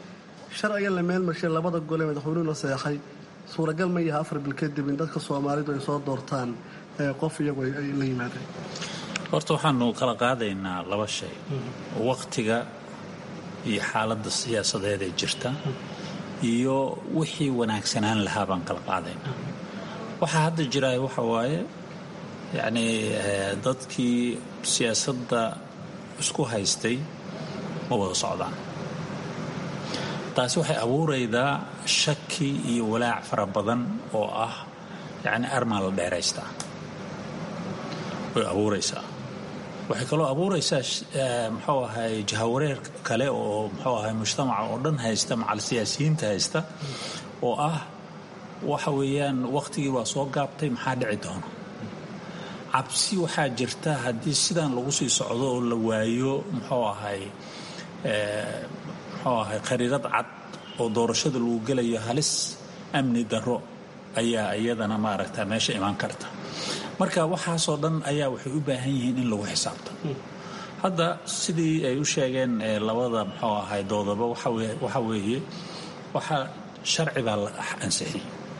sharcigan la meelmarshay labada gole madaxweynuhuna seexay suuragal ma yaha afar bil kadib in dadka soomaalidu ay soo doortaan qof iyagu ay la yimaadeen horta waxaanu kala qaadaynaa laba shay waqtiga iyo xaaladda siyaasadeed ee jirta iyo wixii wanaagsanaan lahaa baan kala qaadaynaa waxaa hadda jiraay waxa waaye yacnii dadkii siyaasadda isku haystay ma wada socdaan taasi waxay abuuraydaa shaki iyo walaac fara badan oo ah yacni armaa la dheeraystaa way abuuraysaa waxay kaloo abuuraysaa muxuu ahay jahawareer kale oo muxuu ahay mujtamaca oo dhan haysta macal siyaasiyiinta haysta oo ah waxa weeyaan wakhtigii waa soo gaabtay maxaa dhici doona cabsi waxaa jirta haddii sidan lagu sii socdo oo la waayo muxuu ahay muxuu ahay khariirad cad oo doorashada lagu gelayo halis amni darro ayaa iyadana maaragta meesha imaan karta marka waxaasoo dhan ayaa waxay u baahan yihiin in lagu xisaabto hadda sidii ay u sheegeen labada muxuu ahay doodaba waxa weeye waxaa sharci baa la ansixiyey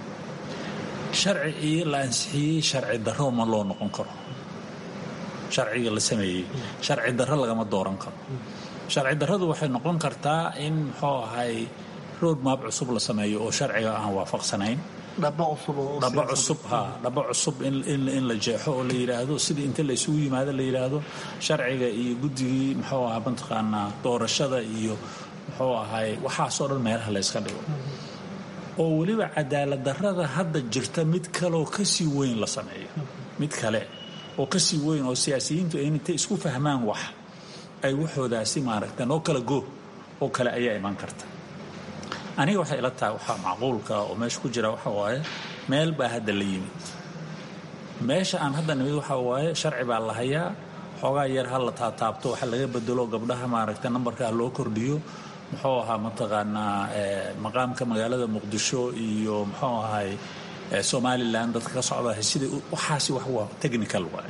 sharci la ansixiyey sharci darro ma loo noqon karo sharciga la sameeyey sharci darro lagama dooran karo sharci darradu waxay noqon kartaa in muxuu ahay road map cusub la sameeyo oo sharciga aan waafaqsanayn dhaba cusub ha dhaba cusub in la jeexo oo la yidhaahdo sidii inta la isugu yimaado la yidhaahdo sharciga iyo guddigii muxuu ahaa mataqaanaa doorashada iyo muxuu ahay waxaasoo dhan meelaha la yska dhigo oo weliba cadaalad darrada hadda jirta mid kaleoo kasii weyn la sameeyo mid kale oo kasii weyn oo siyaasiyiintu ay intay isku fahmaan wax ay waxoodaasi maaragta noo kala go oo kale ayaa iman karta aniga waxay ila tahay waxaa macquulka oo meesha ku jira waxa waaye meel baa hadda la yimid meesha aan hadda nimid waxa waaye sharci baa la hayaa xoogaa yar ha la taataabto waxa laga bedelo gabdhaha maaragta nambarkaa loo kordhiyo muxuu ahaa mataqaanaa maqaamka magaalada muqdisho iyo muxuu ahay somalilan dadka ka socda sidai waxaasi wax waa technical waay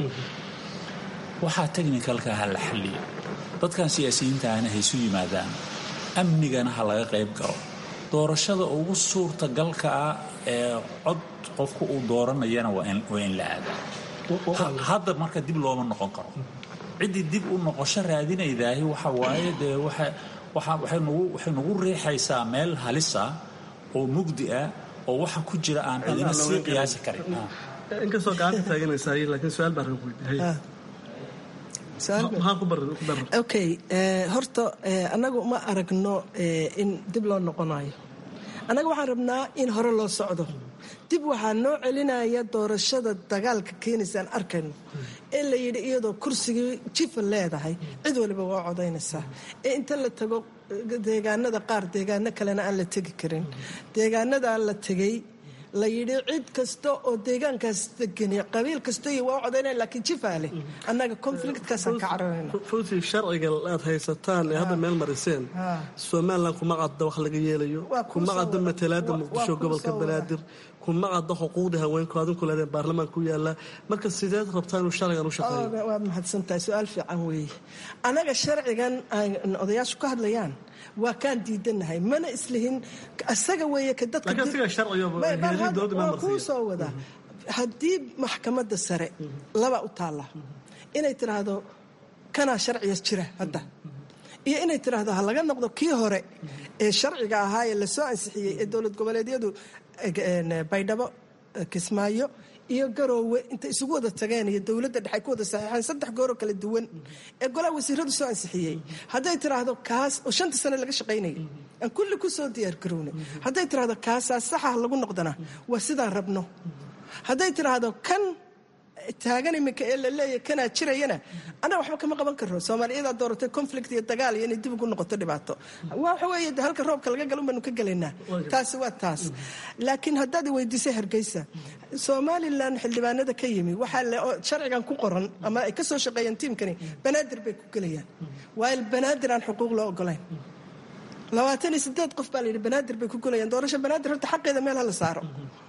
waxaa technicalka ha la xalliyo dadkan siyaasiyiinta ahna haysu yimaadaan amnigana ha laga qayb galo doorashada ugu suurtagalka ah ee cod qofku uu dooranayana waa in la aadaa hadda marka dib looma noqon karo ciddii dib u noqosho raadinaydaahi waxa waaye dee waxay nagu riixaysaa meel halisa oo mugdi ah oo waxa ku jira aan cidina sii qiyaasi karin inkastoo gacanta taaganaysaay laakiin su-aal baan rabaa weydiiyey maxaa ku baran okay horta annagu ma aragno in dib loo noqonayo annaga waxaan rabnaa in hore loo socdo dib waxaa noo celinaya doorashada dagaalka keenaysaan arkayno ee la yidhi iyadoo kursigii jifa leedahay cid waliba waa codaynaysaa ee inta la tago deegaanada qaar deegaano kalena aan la tegi karin deegaanadaa la tegay la yidhi cid kasta oo deegaankaas degani qabiil kasta iyo waa u codaynaya laakiin jifaa leh annaga conflictkaasaan ka cararayna runtii sharciga aad haysataan ee hadda meel mariseen somalilan kuma cadda wax laga yeelayo kuma cadda matalaada muqdisho gobolka banaadir kuma cadda xuquuqda haweenku adinku leedeen baarlamaan ku yaala marka sideed rabtaa inuu sharcigan u shaqeeyo waad mahadsantahay su-aal fiican weeye annaga sharcigan odayaashu ka hadlayaan waa kaan diidanahay mana islihin asaga weeye ka dadkakuu soo wada haddii maxkamadda sare laba u taalla inay tiraahdo kanaa sharciga jira hadda iyo inay tiraahdo ha laga noqdo kii hore ee sharciga ahaa ee lasoo ansixiyey ee dowlad goboleedyadu baydhabo kismaayo iyo garoowe intay isugu wada tageen iyo dowladda dhexe ku wada saxiixeen saddex gooroo kala duwan ee golaha wasiiradu soo ansixiyey hadday tiraahdo kaas oo shanta sane laga shaqaynayay aan kulli ku soo diyaargarownay hadday tiraahdo kaasaa saxa lagu noqdana waa sidaan rabno hadday tiraahdo kan taagan iminka ee la leeyahy kanaa jirayana annaga waxba kama qaban karno soomaaliyadaa dooratay conflict iyo dagaal iyo inay dib ugu noqoto dhibaato waxa weeye de halka roobka laga galo baanu ka gelaynaa taasi waa taas laakiin haddaad weydiisay hargeysa somalilan xildhibaanada ka yimi waxaa sharcigan ku qoran ama ay ka soo shaqeeyeen tiimkani banaadir bay ku gelayaan waayo banaadir aan xuquuq loo ogolayn labaatan iyo sideed qof baa la yidhi banaadir bay ku gelayaan doorasho banaadir horta xaqeeda meel hala saaro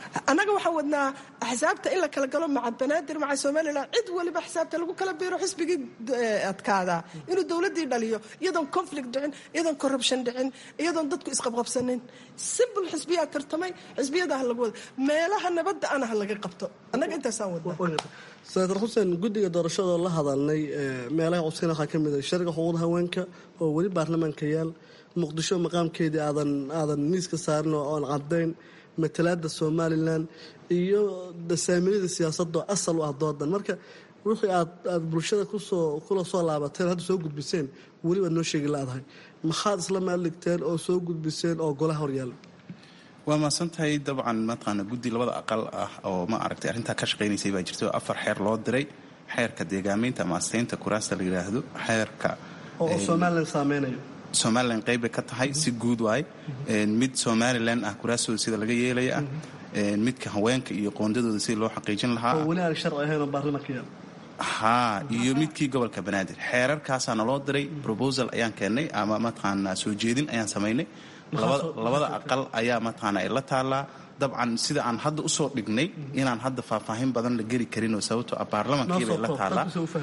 annaga waxaan wadnaa axsaabta in la kala galo maca banaadir maca somalilan cid waliba xisaabta lagu kala biiro xisbigii adkaadaa inuu dowladdii dhaliyo iyadoon conflict dhicin iyadoon corruption dhicin iyadoon dadku isqabqabsanin simple xisbiyaa tartamay xisbiyada ha lagu wada meelaha nabadda ana ha laga qabto annaga intaasaan wadnaa senator xuseen guddiga doorashadoo la hadalnay meelaha codsiina waxaa ka mid ah sharciga xuquuqda haweenka oo weli baarlamaanka yaal muqdisho maqaamkeedii aadan aadan miiska saarin oo aan cadayn matalaada somalilan iyo dasaaminada siyaasadoo asal u ah doodan marka wixii aad aad bulshada kusoo kula soo laabateen hadda soo gudbiseen weli baad noo sheegi laadahay maxaad isla maaligteen oo soo gudbiseen oo golaha horyaala waa mahadsantahay dabcan mataqaana guddi labada aqal ah oo ma aragtay arrintaa ka shaqaynaysay baa jirta oo afar xeer loo diray xeerka deegaameynta ama asteynta kuraasta la yidhaahdo xeerka oo somalilan saameynayo somalilan qeybbay ka tahay si guud waay mid somalilan ah kuraastooda sida laga yeelaya ah midka haweenka iyo qoondadooda sida loo xaqiijin lahaa oo weli aan sharci ahayn oo baarlamaanka yaal haa iyo midkii gobolka banaadir xeerarkaasaa naloo diray proposal ayaan keennay ama mataqaanaa soo jeedin ayaan samaynay labada aqal ayaa mataqaana ay la taallaa dabcan sida aan hadda usoo dhignay inaan hadda faahfaahin badan la geli karinoo sababtoo ah baarlamankiibay la taallaa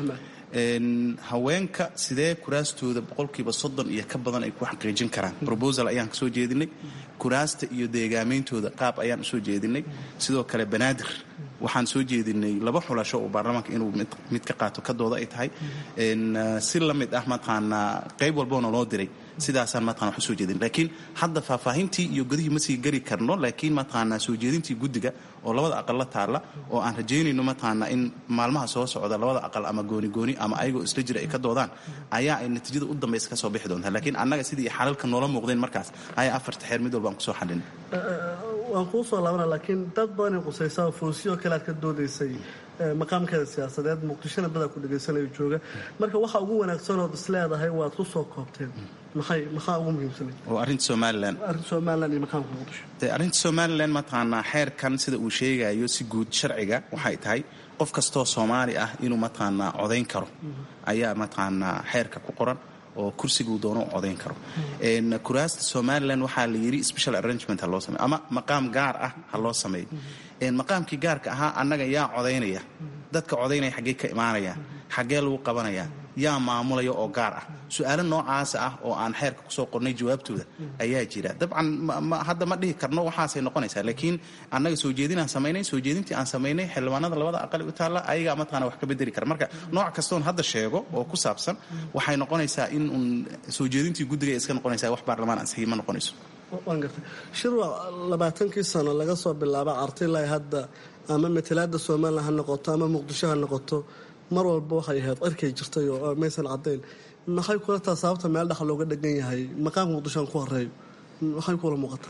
haweenka sidee kuraastooda boqolkiiba soddon iyo ka badan ay ku xaqiijin karaan robosal ayaan kasoo jeedinay kuraasta iyo deegaameyntooda qaab ayaan usoo jeedinay sidoo kale banaadir waxaan soo jeedinay laba xulasho oo baarlamaanka inuu mid ka qaato ka dooda ay tahay si la mid ah mataqaanaa qayb walboona loo diray sidaasaan mataqana wax usoo jeedin laakiin hadda faahfaahintii iyo godihii ma sii geli karno laakiin mataqaanaa soo jeedintii guddiga oo labada aqal la taalla oo aan rajaynayno mataqaanaa in maalmaha soo socda labada aqal ama gooni gooni ama ayagoo isla jira ay ka doodaan ayaa ay natiijada u dambaysa ka soo bixi doontaa laakiin annaga sidii xalalka noola muuqdeen markaas ayaa afarta xeer mid walba aan kusoo xallin waan kuu soo laabana laakiin dad badanay qusaysaa foosiyoo kale aad ka doodaysay maqaamkeeda siyaasadeed muqdishona badaa ku dhegaysanayo jooga marka waxa ugu wanaagsanood isleedahay waad ku soo koobteen maxay maxaa ugu muhiimsanay oo arrinta somalilan arrinta somalilan iyo maqaamka muqdisho de arrinta somalilan mataqaanaa xeerkan sida uu sheegayo si guud sharciga waxay tahay qof kastoo soomaali ah inuu mataqaanaa codayn karo ayaa mataqaanaa xeerka ku qoran oo kursiguu doono u codayn karo kuraasta somalilan waxaa la yidhi special arrangement ha loo sameyo ama maqaam gaar ah ha loo sameeyo maqaamkii gaarka ahaa annaga yaa codaynaya dadka codaynaya xaggee ka imaanaya xaggee lagu qabanaya yaa maamulaya oo gaar ah su-aalo noocaasa ah oo aan xeerka kusoo qornay jawaabtooda ayaa jira dabcan hadda ma dhihi karno waxaasay noqonaysaa laakiin annaga soo jeedinaan samaynay soo jeedintii aan samaynay xildhibaanada labada aqali u taalla ayagaa mataqana wax ka bedeli kara marka nooc kastoon hadda sheego oo ku saabsan waxay noqonaysaa in uun soo jeedintii guddiga iska noqonaysaa wax baarlamaan ansixi ma noqonayso waan gartay shirwa labaatankii sano laga soo bilaaba artilay hadda ama matalaada somalilan ha noqoto ama muqdisho ha noqoto mar walba waxay ahayd cirkay jirtay oo maysan caddayn maxay kula taa sababta meel dhex looga dhegan yahay maqaamka muqdishoan ku horeeyo maxay kula muuqataa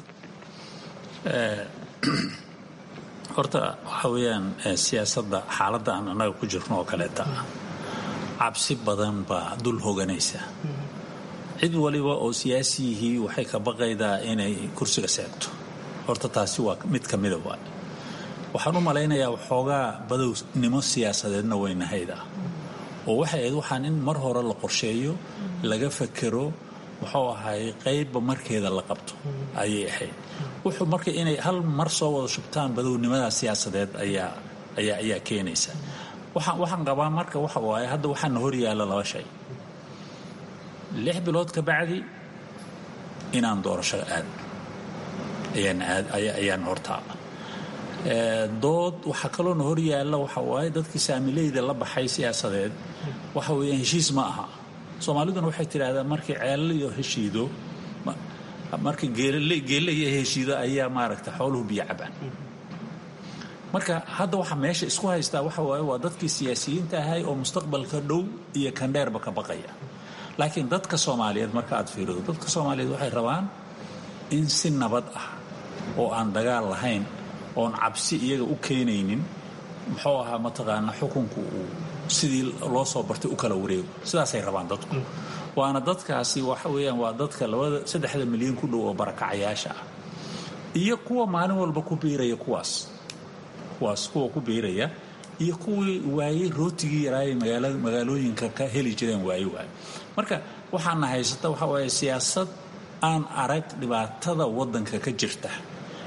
horta waxaa weeyaan siyaasadda xaaladda aan annaga ku jirno oo kaleeta ah cabsi badan baa dul hoganaysa cid waliba oo siyaasiyihii waxay ka baqaydaa inay kursiga seegto horta taasi waa mid ka mida waay waxaan u malaynayaa waxoogaa badownimo siyaasadeedna weynahayd ah oo waxay ahayd waxaan in mar hore la qorsheeyo laga fakero muxuu ahay qaybba markeeda la qabto ayay ahayd wuxuu marka inay hal mar soo wada shubtaan badownimada siyaasadeed ayaa ayaa ayaa keenaysa waxaan waxaan qabaa marka waxa waaye hadda waxaana hor yaalla laba shay lix bilood ka bacdi inaan doorasho aad ayaan aad ayaan hortaala dood waxaa kaloona hor yaalla waxa waaye dadkii saamileyda la baxay siyaasadeed waxa weeyaan heshiis ma aha soomaaliduna waxay tidhahdaan markii ceelaliyo heshiido markii geelle iyo heshiido ayaa maaragta xooluhu biyo cabaan marka hadda waxa meesha isku haystaa waxa waaye waa dadkii siyaasiyiinta ahay oo mustaqbalka dhow iyo kandheerba ka baqaya laakiin dadka soomaaliyeed marka aad fiirido dadka soomaaliyeed waxay rabaan in si nabad ah oo aan dagaal lahayn oon cabsi iyaga u keenaynin muxuu ahaa mataqaana xukunku uu sidii loo soo bartay u kala wareego sidaasay rabaan dadku waana dadkaasi waxa weeyaan waa dadka labada saddexda milyan ku dhow oo barakacayaasha ah iyo kuwa maalin walba ku biiraya kuwaas kuwaas kuwa ku biiraya iyo kuwii waayey rootigii yaraayay magaalooyinka ka heli jireen waaye waaye marka waxaana haysata waxa waaye siyaasad aan arag dhibaatada waddanka ka jirta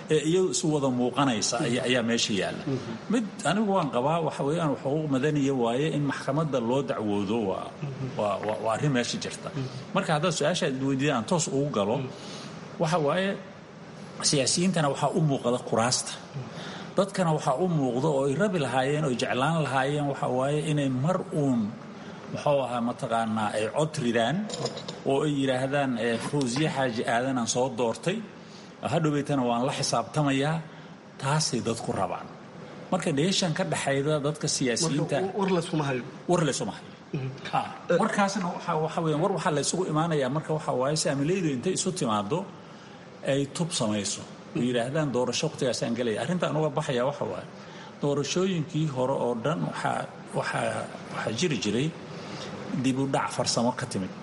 ee iyadu isu wada muuqanaysa ayaa meesha yaalla mid anigu waan qabaa waxa weeyaan xuquuq madaniya waaye in maxkamadda loo dacwoodo waa arrin meesha jirta marka haddaad su-aasha weydiida aan toos ugu galo waxa waaye siyaasiyiintana waxaa u muuqda kuraasta dadkana waxaa u muuqda oo ay rabi lahaayeen oo jeclaan lahaayeen waxa waaye inay mar uun muxuu ahaa mataqaanaa ay cod ridaan oo ay yidhaahdaan fawsiye xaaji aadanaan soo doortay hadhoweytana waan la xisaabtamayaa taasay dadku rabaan marka dheeshan ka dhaxayda dadka siyaasiyiinta war laysuma hayo war laysuma hayo warkaasna waxa weya war waxaa laysugu imaanayaa marka waxa waaye saamilaydu intay isu timaado ay tub samayso oo yidhaahdaan doorasho waqtigaasaan gelaya arrintaan uga baxaya waxa waaye doorashooyinkii hore oo dhan waxaa waxaa waxaa jiri jiray dib u dhac farsamo ka timid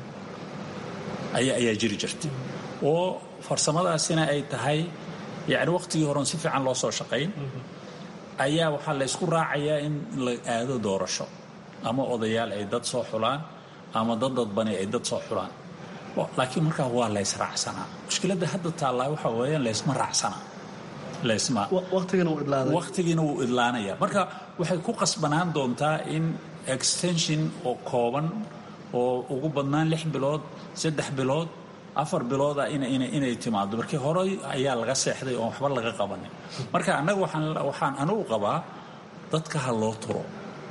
ayaa ayaa jiri jirtay oo farsamadaasina ay tahay yacni waqtigii horen si fiican loo soo shaqayn ayaa waxaa la ysku raacayaa in la aado doorasho ama odayaal ay dad soo xulaan ama dad dadbani ay dad soo xulaan laakiin markaa waa laysraacsanaa mushkiladda hadda taallaa waxa weeyaan laysma raacsanaa laysma waqtigiina wuu idlaanaya marka waxay ku qasbanaan doontaa in extension oo kooban oo ugu badnaan lix bilood saddex bilood afar bilooda inay timaado markii horey ayaa laga seexday oon waxba laga qabanin marka annaga waxaan anugu qabaa dadka ha loo turo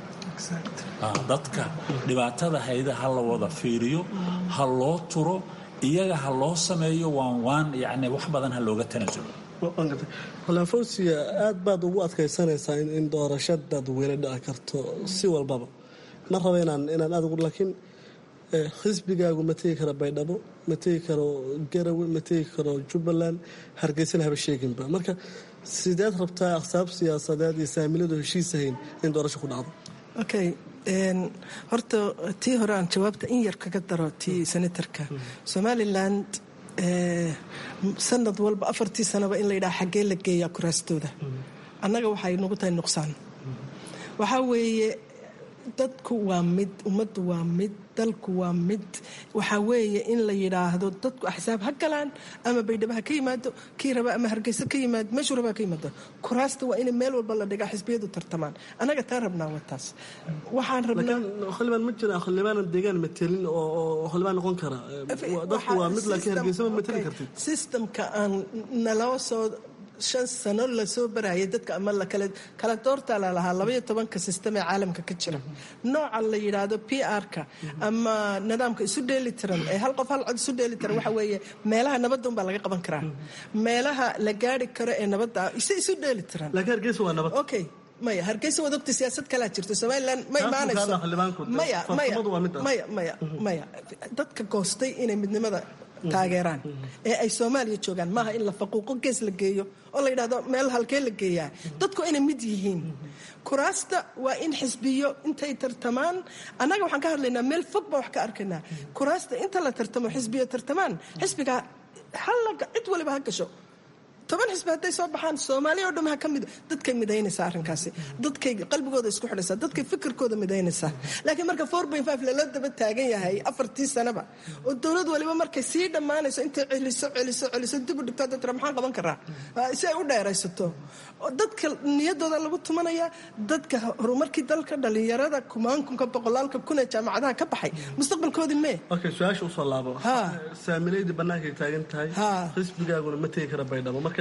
dadka dhibaatada hayda ha la wada fiiriyo ha loo turo iyaga ha loo sameeyo waan waan yani wax badan ha looga tanasulo fawsiya aad baad ugu adkaysanaysaa in doorasho dadweyne dhici karto si walbaba ma raba inaan inaan aad ugu laakiin xisbigaagu ma tegi karo baydhabo ma tegi karo garawe ma tegi karo jubbaland hargeysana haba sheeginba marka sideed rabtaa aqsaab siyaasadeed iyo saamiladu heshiisahayn in doorasho ku dhacdo okay horta tii hore aan jawaabta in yar kaga daro tii senatarka somaliland sanad walba afartii sanaba in la yidhaha xaggee la geeyaa kuraastooda annaga waxay nagu tahay nuqsaan waxaa weeye dadku waa mid ummaddu waa mid dalku waa mid waxaa weeye in la yidhaahdo dadku axsaab ha galaan ama baydhabo ha ka yimaado kii raba ama hargeysa ka yimaado meeshuu raba ha ka yimaado kuraasta waa in meel walba la dhigaa xisbiyadu tartamaan annaga taa rabnaa waa taas waxaan rabnaa xildhibaan ma jira xildhibaanan deegaan matelin oo xildhibaan noqon kara dadku waa mid laakiin hargeysa ma mateli kartid systemka aan naloo soo shan sano lasoo barayay dadka ama kala doortaa lalahaa labaiyo tobanka sistem ee caalamka ka jira nooca la yidhaahdo p r-ka ama nidaamka isu dheelitiran ee hal qof hal cod isu dheelitiran waxa weeye meelaha nabadda unbaa laga qaban karaa meelaha la gaari karo ee nabadda ise isu dheelitiran laakiin hargeysa waa nabad okay maya hargeysa waad ogta siyaasad kalaa jirto somalilan ma imaanayso maya maya maya maya maya dadka goostay inay midnimada taageeraan ee ay soomaaliya joogaan maaha in la faquuqo gees la geeyo oo la yidhahdo meel halkee la geeyaa dadku inay mid yihiin kuraasta waa in xisbiyo intay tartamaan annaga waxaan ka hadlaynaa meel fog baan wax ka arkaynaa kuraasta inta la tartamo xisbiyo tartamaan xisbiga halla cid waliba ha gasho toban xisbi hadday soo baxaan soomaaliya oo dham ha ka mid dadkay midaynaysaa arrinkaasi dadkay qalbigooda isku xidhaysaa dadkay fikirkooda midaynaysaa laakiin marka four point five lala daba taagan yahay afartii sanaba oo dowlad waliba markay sii dhammaanayso intay celiso celiso celiso dib u dhigto dadra maxaan qaban karaa si ay u dheeraysato dadka niyadooda lagu tumanaya dadka horumarkii dalka dhalinyarada kumaankunka boqolaalka kun ee jaamacadaha ka baxay mustaqbalkoodii mee okay su-aasha usoo laabo saamilaydii bannaankay taagan tahay xisbigaaguna ma tegi kara baydhabo marka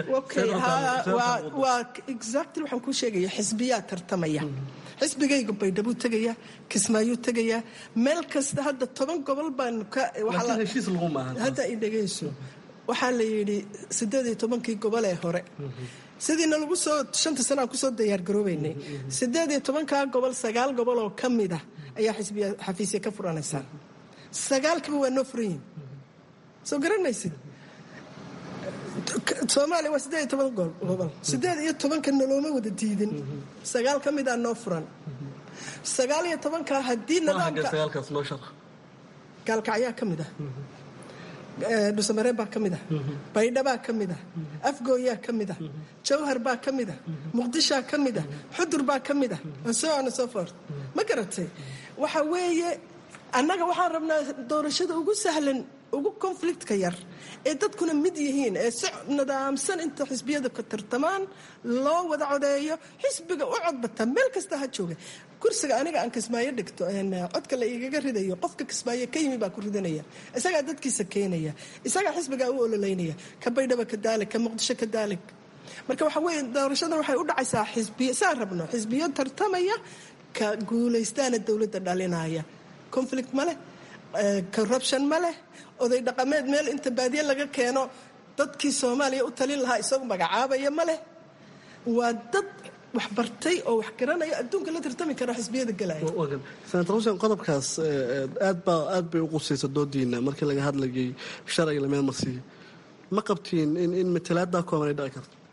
waa exactly waxaan kuu sheegaya xisbiyaa tartamaya xisbigayga baydhabuu tegaya kismaayuu tegaya meel kasta hadda toban gobol baan heshiis lagu maahan hadda i dhegayso waxaa la yidhi siddeed iyo tobankii gobol ee hore sidiina lagu soo shanta sano aan kusoo diyaargaroobaynay siddeed iyo tobankaa gobol sagaal gobol oo ka mid ah ayaa xisbiya xafiisya ka furanaysaa sagaalkiiba waa noo furan yihin soo garanaysid soomaaliya waa siddeed iyo toban gobol siddeed iyo tobanka nolooma wada diidin sagaal ka mid a noo furan sagaal iyo tobankaa haddii nidaamka gaalkacyaa ka mid ah dhusamareen baa ka mid ah baydhabaa ka mid ah afgooyaa ka mid ah jawhar baa ka mid ah muqdishaa ka mid ah xudur baa ka mid ah so on so fort ma garatay waxa weeye annaga waxaan rabnaa doorashada ugu sahlan ugu conflictka yar ee dadkuna mid yihiin ee si nidaamsan inta xisbiyada ka tartamaan loo wada codeeyo xisbiga u codbata meel kasta ha jooga kursiga aniga aan kismaayo dhigto codka la igaga ridayo qofka kismaayo ka yimi baa ku ridanaya isagaa dadkiisa keenaya isagaa xisbigaa u ololeynaya ka baydhaba ka daalig ka muqdisho ka daalig marka waxa weye doorashadan waxay u dhacaysaa xisbiyo saan rabno xisbiyo tartamaya ka guulaystaana dowladda dhalinaya conflict ma leh corruption ma leh oday dhaqameed meel inta baadiye laga keeno dadkii soomaaliya u talin lahaa isagu magacaabaya ma leh waa dad wax bartay oo wax garanaya adduunka la tartami kara xisbiyada galaya senator xuseen qodobkaas aad baa aad bay u qusaysa doodiina markii laga hadlayay sharciga lameel marsiiyo ma qabtiin in in matalaaddaa kooban ay dhici karto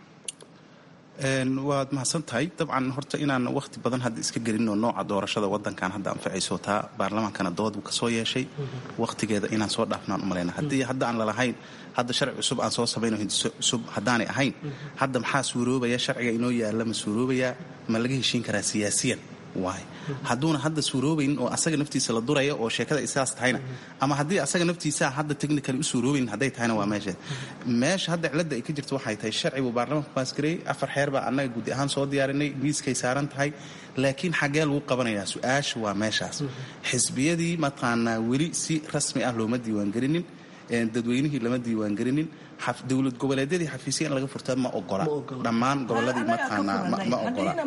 waad mahadsan tahay dabcan horta inaan wakhti badan hadda iska gelinoo nooca doorashada wadankan hadda anfacayso taa baarlamaankana dood buu kasoo yeeshay wakhtigeeda inaan soo dhaafnaan u malayna haddii hadda aan lalahayn hadda sharci cusub aan soo samayno hindiso cusub haddaanay ahayn hadda maxaa suuroobaya sharciga inoo yaalla ma suuroobayaa ma laga heshiin karaa siyaasiyan waay hadduuna hadda suuroobaynin oo asaga naftiisa la duraya oo sheekada ay sidaas tahayna ama haddii asaga naftiisa hadda technically u suuroobaynin hadday tahayna waa meesheed meesha hadda cilladda ay ka jirto waxay tahay sharci buu baarlamaanku baasgareeyey afar xeer baa annaga guddi ahaan soo diyaarinay miiskay saaran tahay laakiin xaggee lagu qabanayaa su-aasha waa meeshaas xisbiyadii mataqaanaa weli si rasmi ah looma diiwaangelinin dadweynihii lama diiwaangelinin dowlad goboleedyadii xafiisya in laga furta ma ogola dhammaan goboladii mataqaanaa ma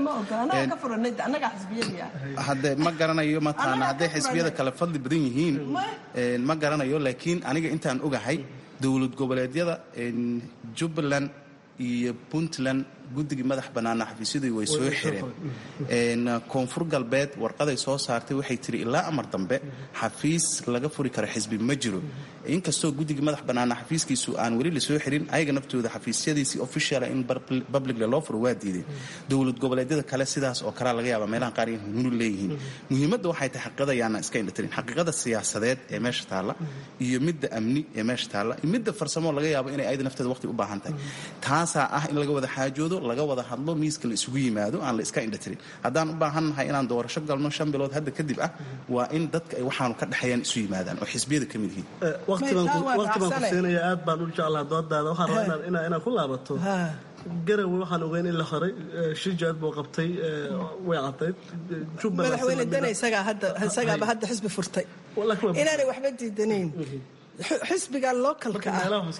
ogola hade ma garanayo mataqaanaa hadday xisbiyada kale fadli badan yihiin ma garanayo laakiin aniga intaan ogahay dowlad goboleedyada jubbaland iyo puntland guddigii madax bannaana xafiisyadii way soo xireen koonfur galbeed warqaday soo saartay waxay tiri ilaa amar dambe xafiis laga furi karo xisbi ma jiro inkastoo guddigii madax bannaana xafiiskiisu aan weli lasoo xirin ayaga naftooda xafiisyadiisii officiala in publicla loo furo waa diideen dowlad goboleedyada kale sidaas oo kalea laga yaaba meelaha qaar in hununu leeyihiin muhiimadda waxay tahay xaqiiqada yaana iska indhatirin xaqiiqada siyaasadeed ee meesha taalla iyo midda amni ee meesha taalla iyo midda farsamo laga yaabo inay ayada nafteeda waqti u baahan tahay taasaa ah in laga wada xaajoodo laga wada hadlo miiska la isugu yimaado aan la iska indhatirin haddaan u baahannahay inaan doorasho galno shan bilood hadda kadib ah waa in dadka ay waxaanu ka dhexeeyaan isu yimaadaan oo xisbiyada ka mid yihiin waqti baan ku siinaya aad baan u jeclaha doodaada waxaan rabaa inaad ku laabato garawe waxaan ogeyn in la horay shijaad buu qabtay way cadayd madaxweyne dana isagaaba hadda xisbi furtay inaanay waxba diidanayn xisbiga localka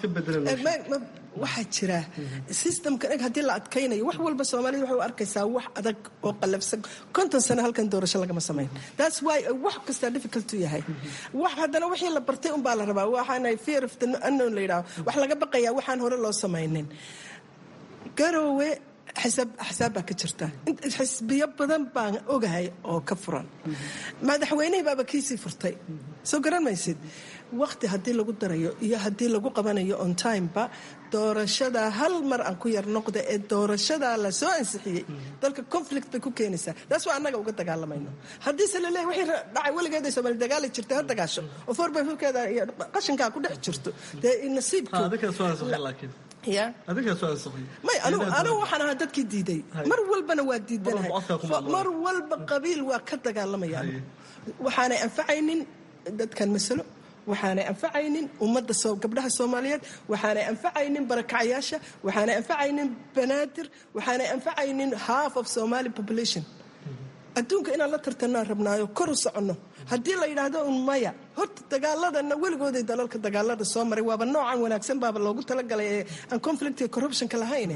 ah waxaa jira systemka eg haddii la adkaynayo wax walba soomaalida waxay u arkaysaa wax adag oo qalabsan konton sano halkan doorasho lagama samayn that's why wax kastaa difficult u yahay wax haddana wixii la bartay unbaa la rabaa waxaana fear of the unknown la yidhaho wax laga baqayaa waxaan hore loo samaynin garoowe xisaab baa ka jirta xisbiyo badan baan ogahay oo ka furan madaxweynihii baaba kiisii furtay soo garan maysid waqti haddii lagu darayo iyo haddii lagu qabanayo on timeba doorashada hal mar aan ku yar noqda ee doorashadaa la soo ansixiyey dalka conflict bay ku keenaysaa taas waa annaga uga dagaalamayno haddiise laleeyahy wixii dhacay weligeeday soomaali dagaali jirtay ha dagaasho oo foorbayfurkeeda iyo qashinkaa ku dhex jirto dee nasiibka ya may anigu waxaan ahaa dadkii diiday mar walbana waa diidanahay mar walba qabiil waa ka dagaalamaya waxaanay anfacaynin dadkan masalo waxaanay anfacaynin ummadda gabdhaha soomaaliyeed waxaanay anfacaynin barakacayaasha waxaanay anfacaynin banaadir waxaanay anfacaynin half of somali population adduunka inaan la tartanaan rabnaayo kor u soconno haddii la yidhaahdo un maya horta dagaaladana weligooday dalalka dagaalada soo maray waaba noocan wanaagsan baaba loogu talagalay ee aan conflict iyo corruptionka lahayne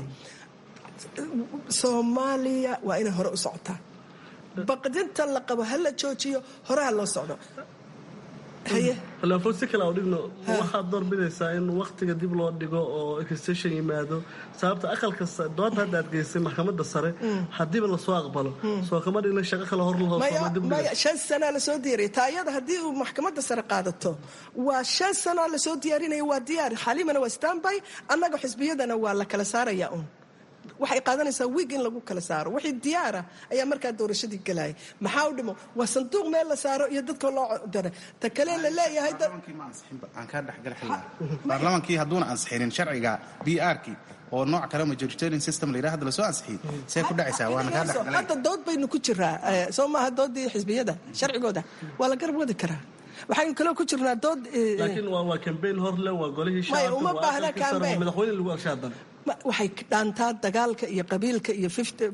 soomaaliya waa inay hore u socotaa baqdinta la qabo ha la joojiyo horeha loo socdo laafood si kale dhigno waxaad doorbidaysaa in waktiga dib loo dhigo oo extension yimaado sababta aqalka doonta hadda aad geysay maxkamadda sare haddiiba lasoo aqbalo soo kama dhigna shaqo kale hor maya shan sanaa lasoo diyaariya taayada haddii uu maxkamadda sare qaadato waa shan sanaa lasoo diyaarinaya waa diyaar xaliimana waa standby annaga xisbiyadana waa la kala saaraya un waxay qaadanaysaa wiig in lagu kala saaro wixii diyaara ayaa markaa doorashadii galaya maxaa u dhimo waa sanduuq meel la saaro iyo dadka loo dara ta kale la leeyahay aan kaa dhexgal xilaa baarlamaankii hadduuna ansixinin sharciga b r-kii oo nooc kale majoritarian system la yidhaha hadda lasoo ansixiyey see ku dhacaysaa waana kaa dhexgalay hadda dood baynu ku jiraa soo maaha doodii xisbiyada sharcigooda waa la garab wadi karaa waxaynu kaloo ku jirnaa dood laakiin waa waa kambeyn horle waa golihii Maya, shacabka uma waa baahna aqalkii sare, waa campaign. madaxweyne lagu agshay haddana Ma- waxay dhaantaa dagaalka iyo qabiilka iyo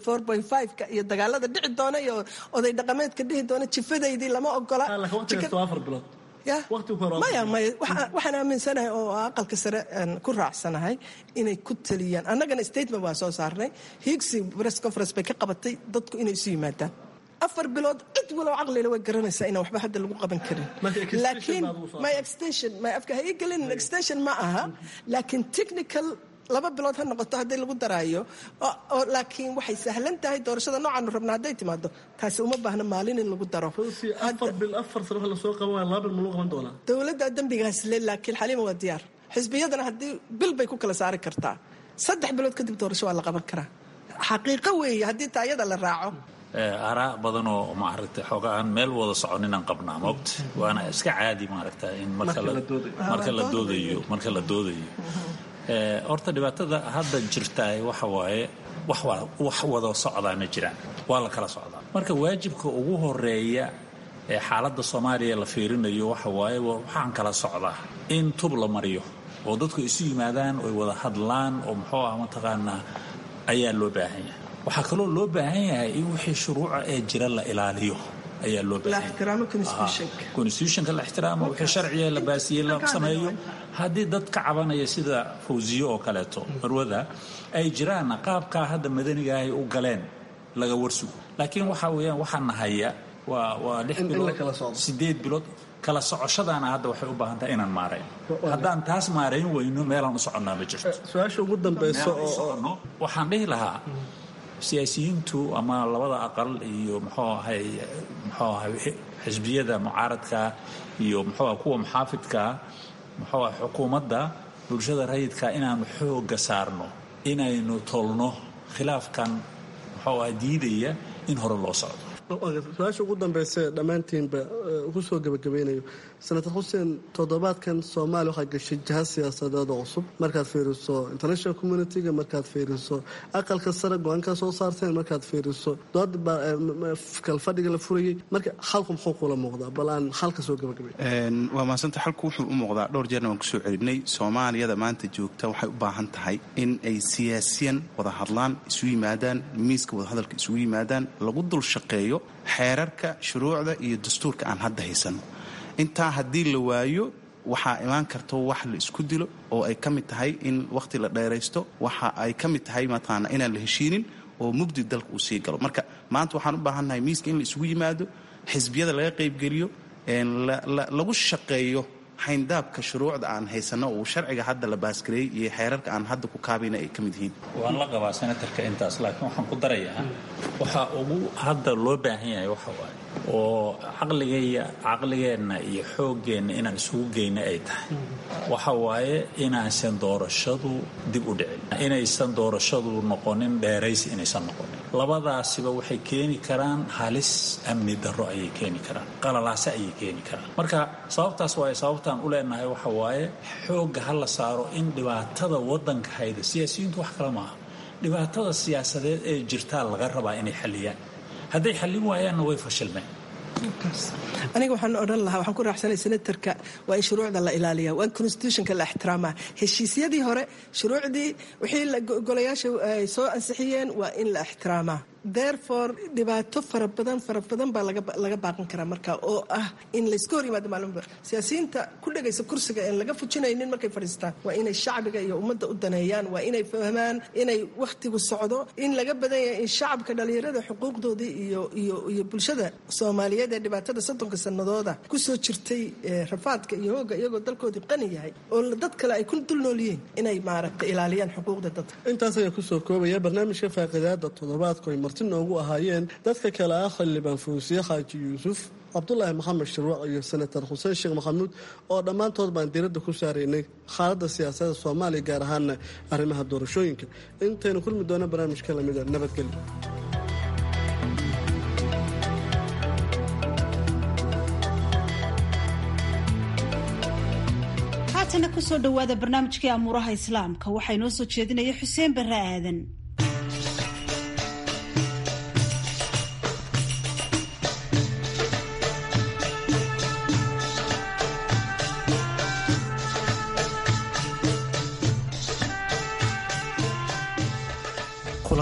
ka iyo dagaalada dhici doona iyo oday dhaqameedka dhihi doona jifadaydii lama ogola laakiin waqti kasta waa afar bilood Ya? waqtigu hore waa maya afar maya waxaa- waxaan aaminsanahay oo aqalka sare aan ku raacsanahay inay ku taliyaan annagana statement waan soo saarnay higsi press conference bay ka qabatay dadku inay isu yimaadaan afar bilood cid walow caqlile way garanaysaa inaan waxba hadda lagu qaban karin Marka extension laakiin baad ugu soo my extension my afka ha ii gelin extension ma aha laakiin technical laba bilood ha noqoto haddii lagu daraayo oo- oo laakiin waxay sahlan tahay doorashada noocaanu rabna hadday timaado taasi uma baahna maalin in lagu daro runtii afar bil afar sano waxa lasoo qaban waaya laba bil ma lagu qaban doonaa dowladda dembigaas le laakiin xaliima waa diyaar xisbiyadana haddii bil bay ku kala saari kartaa saddex bilood kadib doorasho waa la qaban karaa xaqiiqo weeye haddii taayada la raaco araa badanoo maaragtay xooga aan meel wada soconinaan qabnaa moogta waana iska caadi maaragta in marka la- marka la doodayo marka la doodayo Eh, horta dhibaatada hadda jirtaa waxa waaye wax wa- wax wada socdaa ma jiraan waa la kala socdaa marka waajibka ugu horeeya ee xaaladda soomaaliya la fiirinayo waxa waaye wa- waxaan kala socdaa in tub la mariyo oo dadku isu yimaadaan oy wada hadlaan oo muxuu ah mataqaanaa ayaa loo baahan yahay waxaa kaloo loo baahan yahay in wixii shuruuca ee jira la ilaaliyo ayaa loo la baahan yahay ixtiraamo constitutionka constitutionka la ixtiraamo wixii sharciga la baasiyey la sameeyo haddii dad ka cabanaya sida fawsiyo oo kaleeto marwada ay jiraan qaabkaa hadda madaniga ahay u galeen laga warsugo laakiin waxa weeyaan waxaa nahaya waa waa lix In- in la bilood kala socdo. sideed bilood kala socoshadaana hadda waxay u baahan tahay inaan maarayn haddaan taas maarayn weyno meelaan u soconnaa ma jirto su-aasha ugu dambeyso Meelaan u oo soconno, waxaan dhihi lahaa siyaasiyiintu ama labada aqal iyo muxuu ahay muxuu ahay xisbiyada mucaaradka iyo muxuu ahay kuwa muxaafidka muxuu ahay xukuumadda bulshada rayidka inaanu xooga saarno inaynu tolno khilaafkan muxuu ahay diidaya in hore loo socdo su-aasha ugu dambeysa ee dhammaantiinba eh, ku soo gebagabeynayo senator xuseen toddobaadkan soomaaliya waxaa gashay jiha siyaasadeed oo cusub markaad fiiriso international communitiga markaad fiiriso aqalka sare go-aankaa soo saarteen markaad fiiriso dood baa eh, m- m- kalfadhiga la furayey marka xalku muxuu kula muuqdaa bal aan xalka soo gebagabay Een, waa mahadsanta xalku wuxuu u muuqdaa dhowr jeerna waan kusoo celinay soomaaliyada maanta joogta waxay u baahan tahay in ay siyaasiyan wada hadlaan isu yimaadaan miiska wadahadalka isugu yimaadaan lagu dul shaqeeyo xeerarka shuruucda iyo dastuurka aan hadda haysano intaa haddii la waayo waxaa imaan karto wax la isku dilo oo ay ka mid tahay in wakhti la dheeraysto waxa ay ka mid tahay mataqaana inaan la heshiinin oo mugdi dalka uu sii galo marka maanta waxaan u baahannahay miiska in la isugu yimaado xisbiyada laga qaybgeliyo een la- la- lagu shaqeeyo xayndaabka shuruucda aan haysano uu sharciga hadda la baasgareeyey iyo xeerarka aan hadda ku kaabayna ay ka mid yihiin waan la qabaa senatarka intaas laakiin waxaan ku darayaa waxaa ugu hadda loo baahan yahay waxa waaye oo caqligaya caqligeenna iyo xooggeenna inaan isugu geyna ay tahay waxa waaye inaysan doorashadu dib u dhicin inaysan doorashadu noqonin dheeraysi inaysan noqonin labadaasiba waxay keeni karaan halis amni darro ayay keeni karaan qalalaase ayay keeni karaan marka sababtaas waaye sababtaan u leenahay waxa waaye xoogga ha la saaro in dhibaatada waddanka hayda siyaasiyiintu wax kale maaha dhibaatada siyaasadeed ee jirtaa laga rabaa inay xalliyaan hadday xallin waayaanna way fashilmeen aniga waxaan odhan lahaa waxaan ku raacsanay senatarka waa in shuruucda la ilaaliya waa in constitutionka la ixtiraamaa heshiisyadii hore shuruucdii wixii la- golayaasha ay soo ansixiyeen waa in la ixtiraamaa therefore dhibaato fara badan fara badan baa laga laga baaqan karaa marka oo ah in layska hor yimaado maalinba siyaasiyiinta ku dhegaysa kursiga een laga fujinaynin markay fadhiistaan waa inay shacbiga iyo ummadda u daneeyaan waa inay fahmaan inay wakhtigu socdo in laga badan yahay in shacabka dhalinyarada xuquuqdoodii iyo iyo iyo bulshada soomaaliyeed ee dhibaatada soddonka sanadooda kusoo jirtay ee rafaadka iyo hooga iyagoo dalkoodii qani yahay oo dad kale ay ku dul nool yihiin inay maaragtay ilaaliyaan xuquuqda dadka intaas ayaan kusoo koobaya barnaamijka faaqidaada toddobaadku ay marti noogu ahaayeen dadka kale ah xildhibaan fuusiye xaaji yuusuf cabdulaahi maxamed shirwac iyo senator xuseen sheekh maxamuud oo dhammaantood baan diiradda ku saaraynay xaaladda siyaasadda soomaaliya gaar ahaana arrimaha doorashooyinka intaynu kulmi doona barnaamijka lamida nabadgelyo haatana kusoo dhowaada barnaamijkii amuuraha islaamka waxaa inoo soo jeedinaya xuseen barre aadan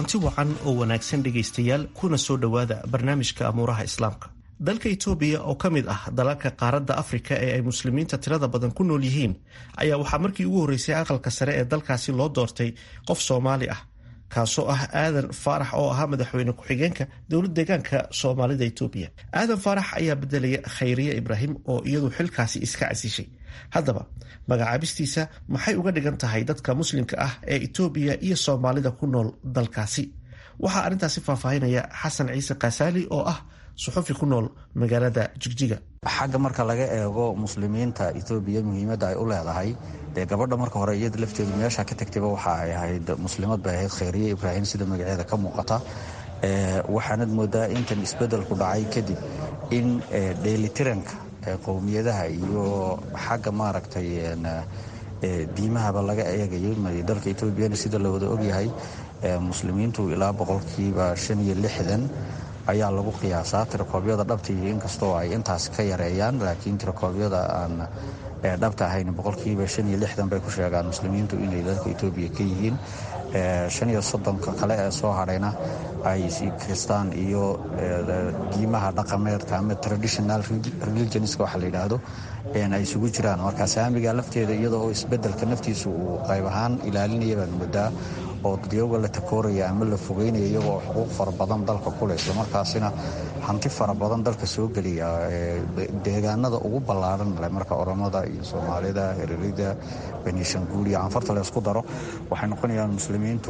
kulanti wacan oo wanaagsan dhegaystayaal kuna soo dhowaada barnaamijka amuuraha islaamka dalka itoobiya oo ka mid ah dalalka qaaradda afrika ee ay muslimiinta tirada badan ku nool yihiin ayaa waxaa markii ugu horreysay aqalka sare ee dalkaasi loo doortay qof soomaali ah kaasoo ah aadan faarax oo ahaa madaxweyne ku-xigeenka dowlad deegaanka soomaalida itoobiya aadan faarax ayaa bedelaya khayriye ibraahim oo iyadu xilkaasi iska casishay haddaba magacaabistiisa maxay uga dhigan tahay dadka muslimka ah ee itoobiya iyo soomaalida ku nool dalkaasi waxaa arrintaasi faahfaahinaya xasan ciise kaasaali oo ah suxufi ku nool magaalada jigjiga xagga marka laga eego muslimiinta etoobiya muhiimadda ay u leedahay dee gabadha marka hore iyada lafteedu meesha ka tagtayba waxa ay ahayd muslimad bay ahayd khayriye ibraahim sida magaceeda ka muuqata waxaanad moodaa intan isbeddelku dhacay kadib in dheelitiranka qowmiyadaha iyo xagga maaragtay diimahaba laga eegayo dalka etoobiyana sida la wada ogyahay muslimiintu ilaa boqolkiiba shan iyo lixdan ayaa lagu qiyaasaa tirakoobyada dhabtii inkastoo ay intaas ka yareeyaan laakiin tirakoobyada aan dhabta ahayn boqolkiiba shan iyo lixdan bay ku sheegaan muslimiintu inay dalka etoobiya ka yihiin shan iyo soddonka kale ee soo hadhayna ay kristaan iyo diimaha dhaqameedka ama traditional religionska waxa la yidhaahdo ay isugu jiraan marka saamiga lafteeda iyada oo isbedelka naftiisu uu qayb ahaan ilaalinaya baad moodaa oo dadyaga la takooraya ama la fogeynaya iyagoo xuquuq fara badan dalka kule islamarkaasina hanti fara badan dalka soo geliya deegaanada ugu ballaaran le marka oromada iyo soomaalida hererida benishanguul iyo canfarta la isku daro waxay noqonayaan muslimiintu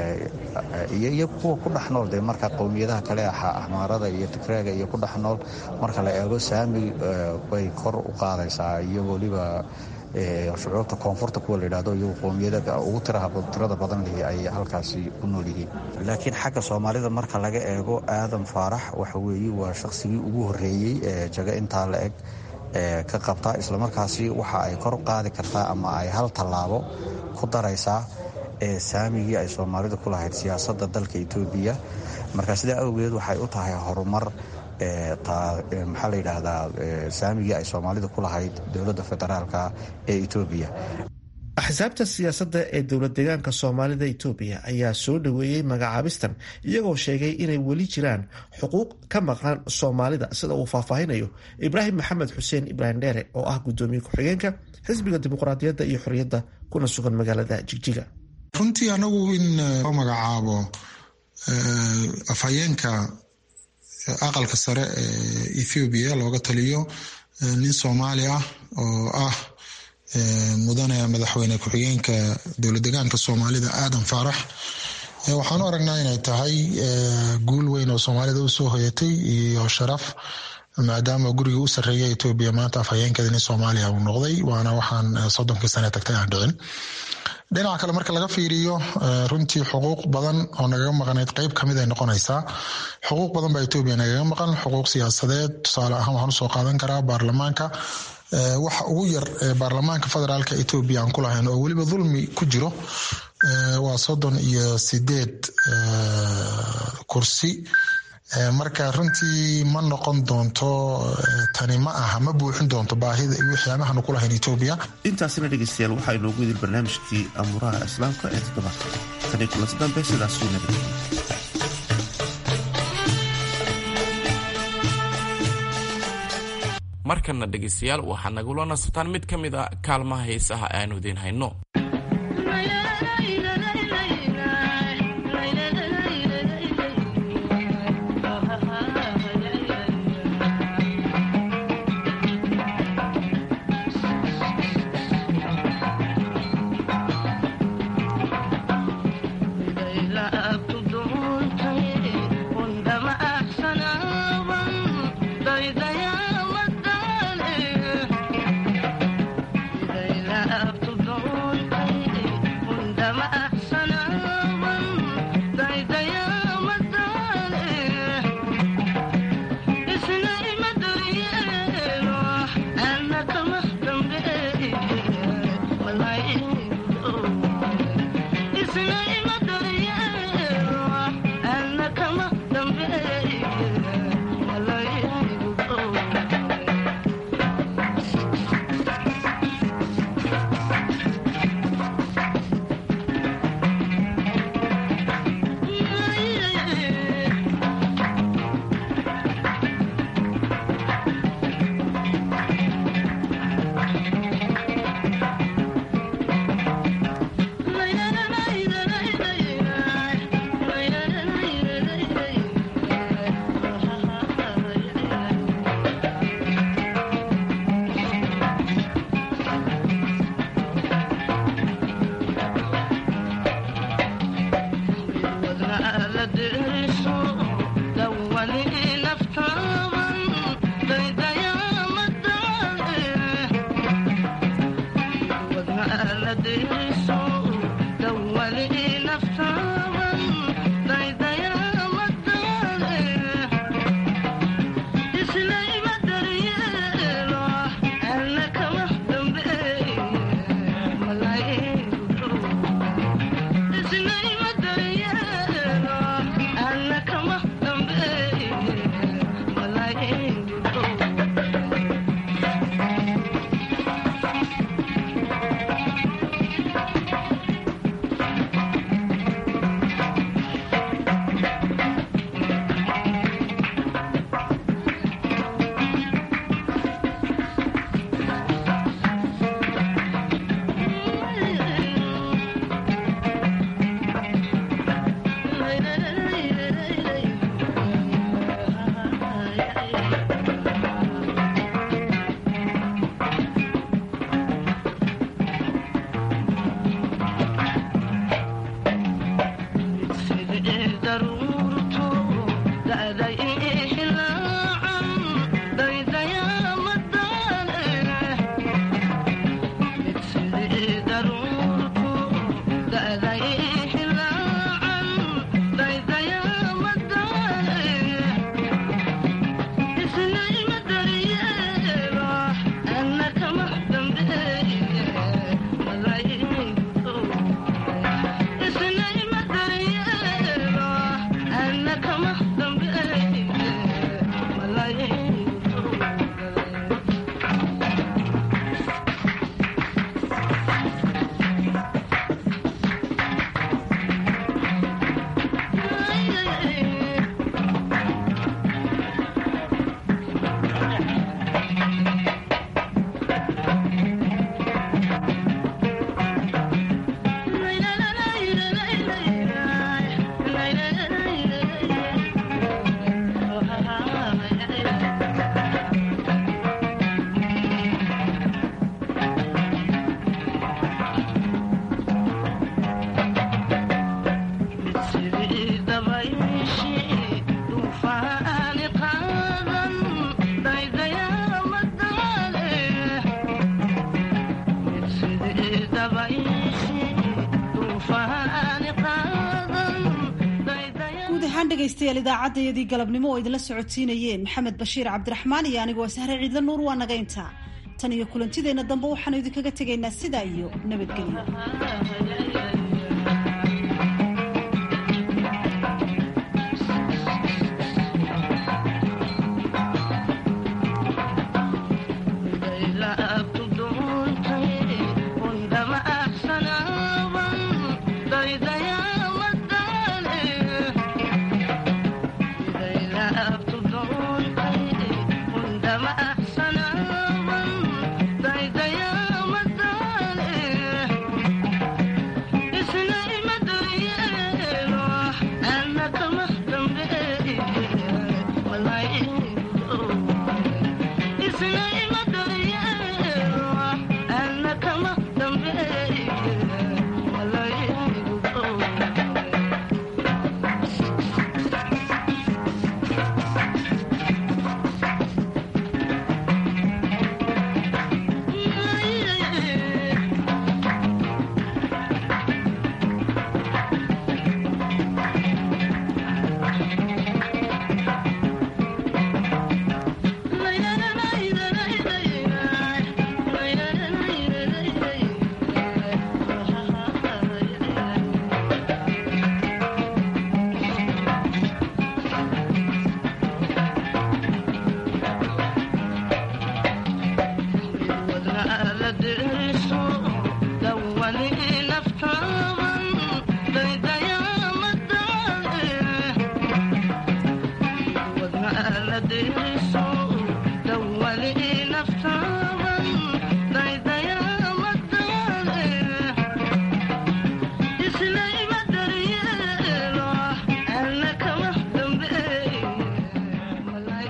iyo kuwa ku dhex nool dee marka qowmiyadaha kale ahmaarada iyo tigreega iyo ku dhex nool marka la eego saami bay kor u qaadaysaa iyo weliba shucuubta koonfurta kuwa la yidhahdo iyagu qowmiyada ugu tirada badan lihi ay halkaasi ku nool yihiin laakiin xagga soomaalida marka laga eego aadan faarax waxa weeye waa shaqsigii ugu horreeyey ee jago intaa la eg ka qabta islamarkaasi waxa ay kor qaadi kartaa ama ay hal tallaabo ku daraysaa saamigii ay soomaalidu ku lahayd siyaasadda dalka etoobiya marka sidaa awgeed waxay u tahay horumar maxaa la yidhaahdaa saamigii ay soomaalidu ku lahayd dowladda federaalka ee etoobiya axsaabta siyaasadda ee dowlad deegaanka soomaalida etoobiya ayaa soo dhoweeyey magacaabistan iyagoo sheegay inay weli jiraan xuquuq ka maqan soomaalida sida uu faahfaahinayo ibraahim maxamed xuseen ibraahim dheere oo ah gudoomiye ku-xigeenka xisbiga dimuqraadiyadda iyo xorriyadda kuna sugan magaalada jigjiga runtii anagu in loo magacaabo afhayeenka aqalka sare ee ethoobiya looga taliyo nin soomaali ah oo ah mudane madaxweyne ku-xigeenka dowlad deegaanka soomaalida aadan faarax waxaan u aragnaa inay tahay guul weyn oo soomaalida usoo hoyatay iyo sharaf maadaama guriga u sarreeya etoobiya maanta afhayeenkeeda nin soomaaliya uu noqday waana waxaan soddonkii sane tagtay aan dhicin dhinaca kale marka laga fiiriyo runtii xuquuq badan oo nagaga maqnayd qeyb kamid ay noqonaysaa xuquuq badan baa etoobiya nagaga maqan xuquuq siyaasadeed tusaale ahaan waxaan usoo qaadan karaa baarlamaanka waxa ugu yar baarlamaanka federaalka etoobiya aan ku lahayn oo weliba dulmi ku jiro waa soddon iyo sideed kursi marka runtii ma noqon doonto tani ma aha ma buuxin doonto baahida iyo waxyaabahaanu ku lahayn etoobiya intaasina dhegeystayaal waxaa inoogu idin barnaamijkii amuuraha islaamka ee toddobaadka tani kulanti dambe sidaasuu nabad markana dhegaystayaal waxaad nagula nasataan mid ka mid a kaalmaha heesaha aanu idiin hayno Up to dawn. dhegaystayaal idaacaddayadii galabnimo oo idinla socodsiinayeen maxamed bashiir cabdiraxmaan iyo anigoo sahre ciidla nuur waa naga intaa tan iyo kulantideenna dambe waxaanu idinkaga tegaynaa sidaa iyo nabadgelyo This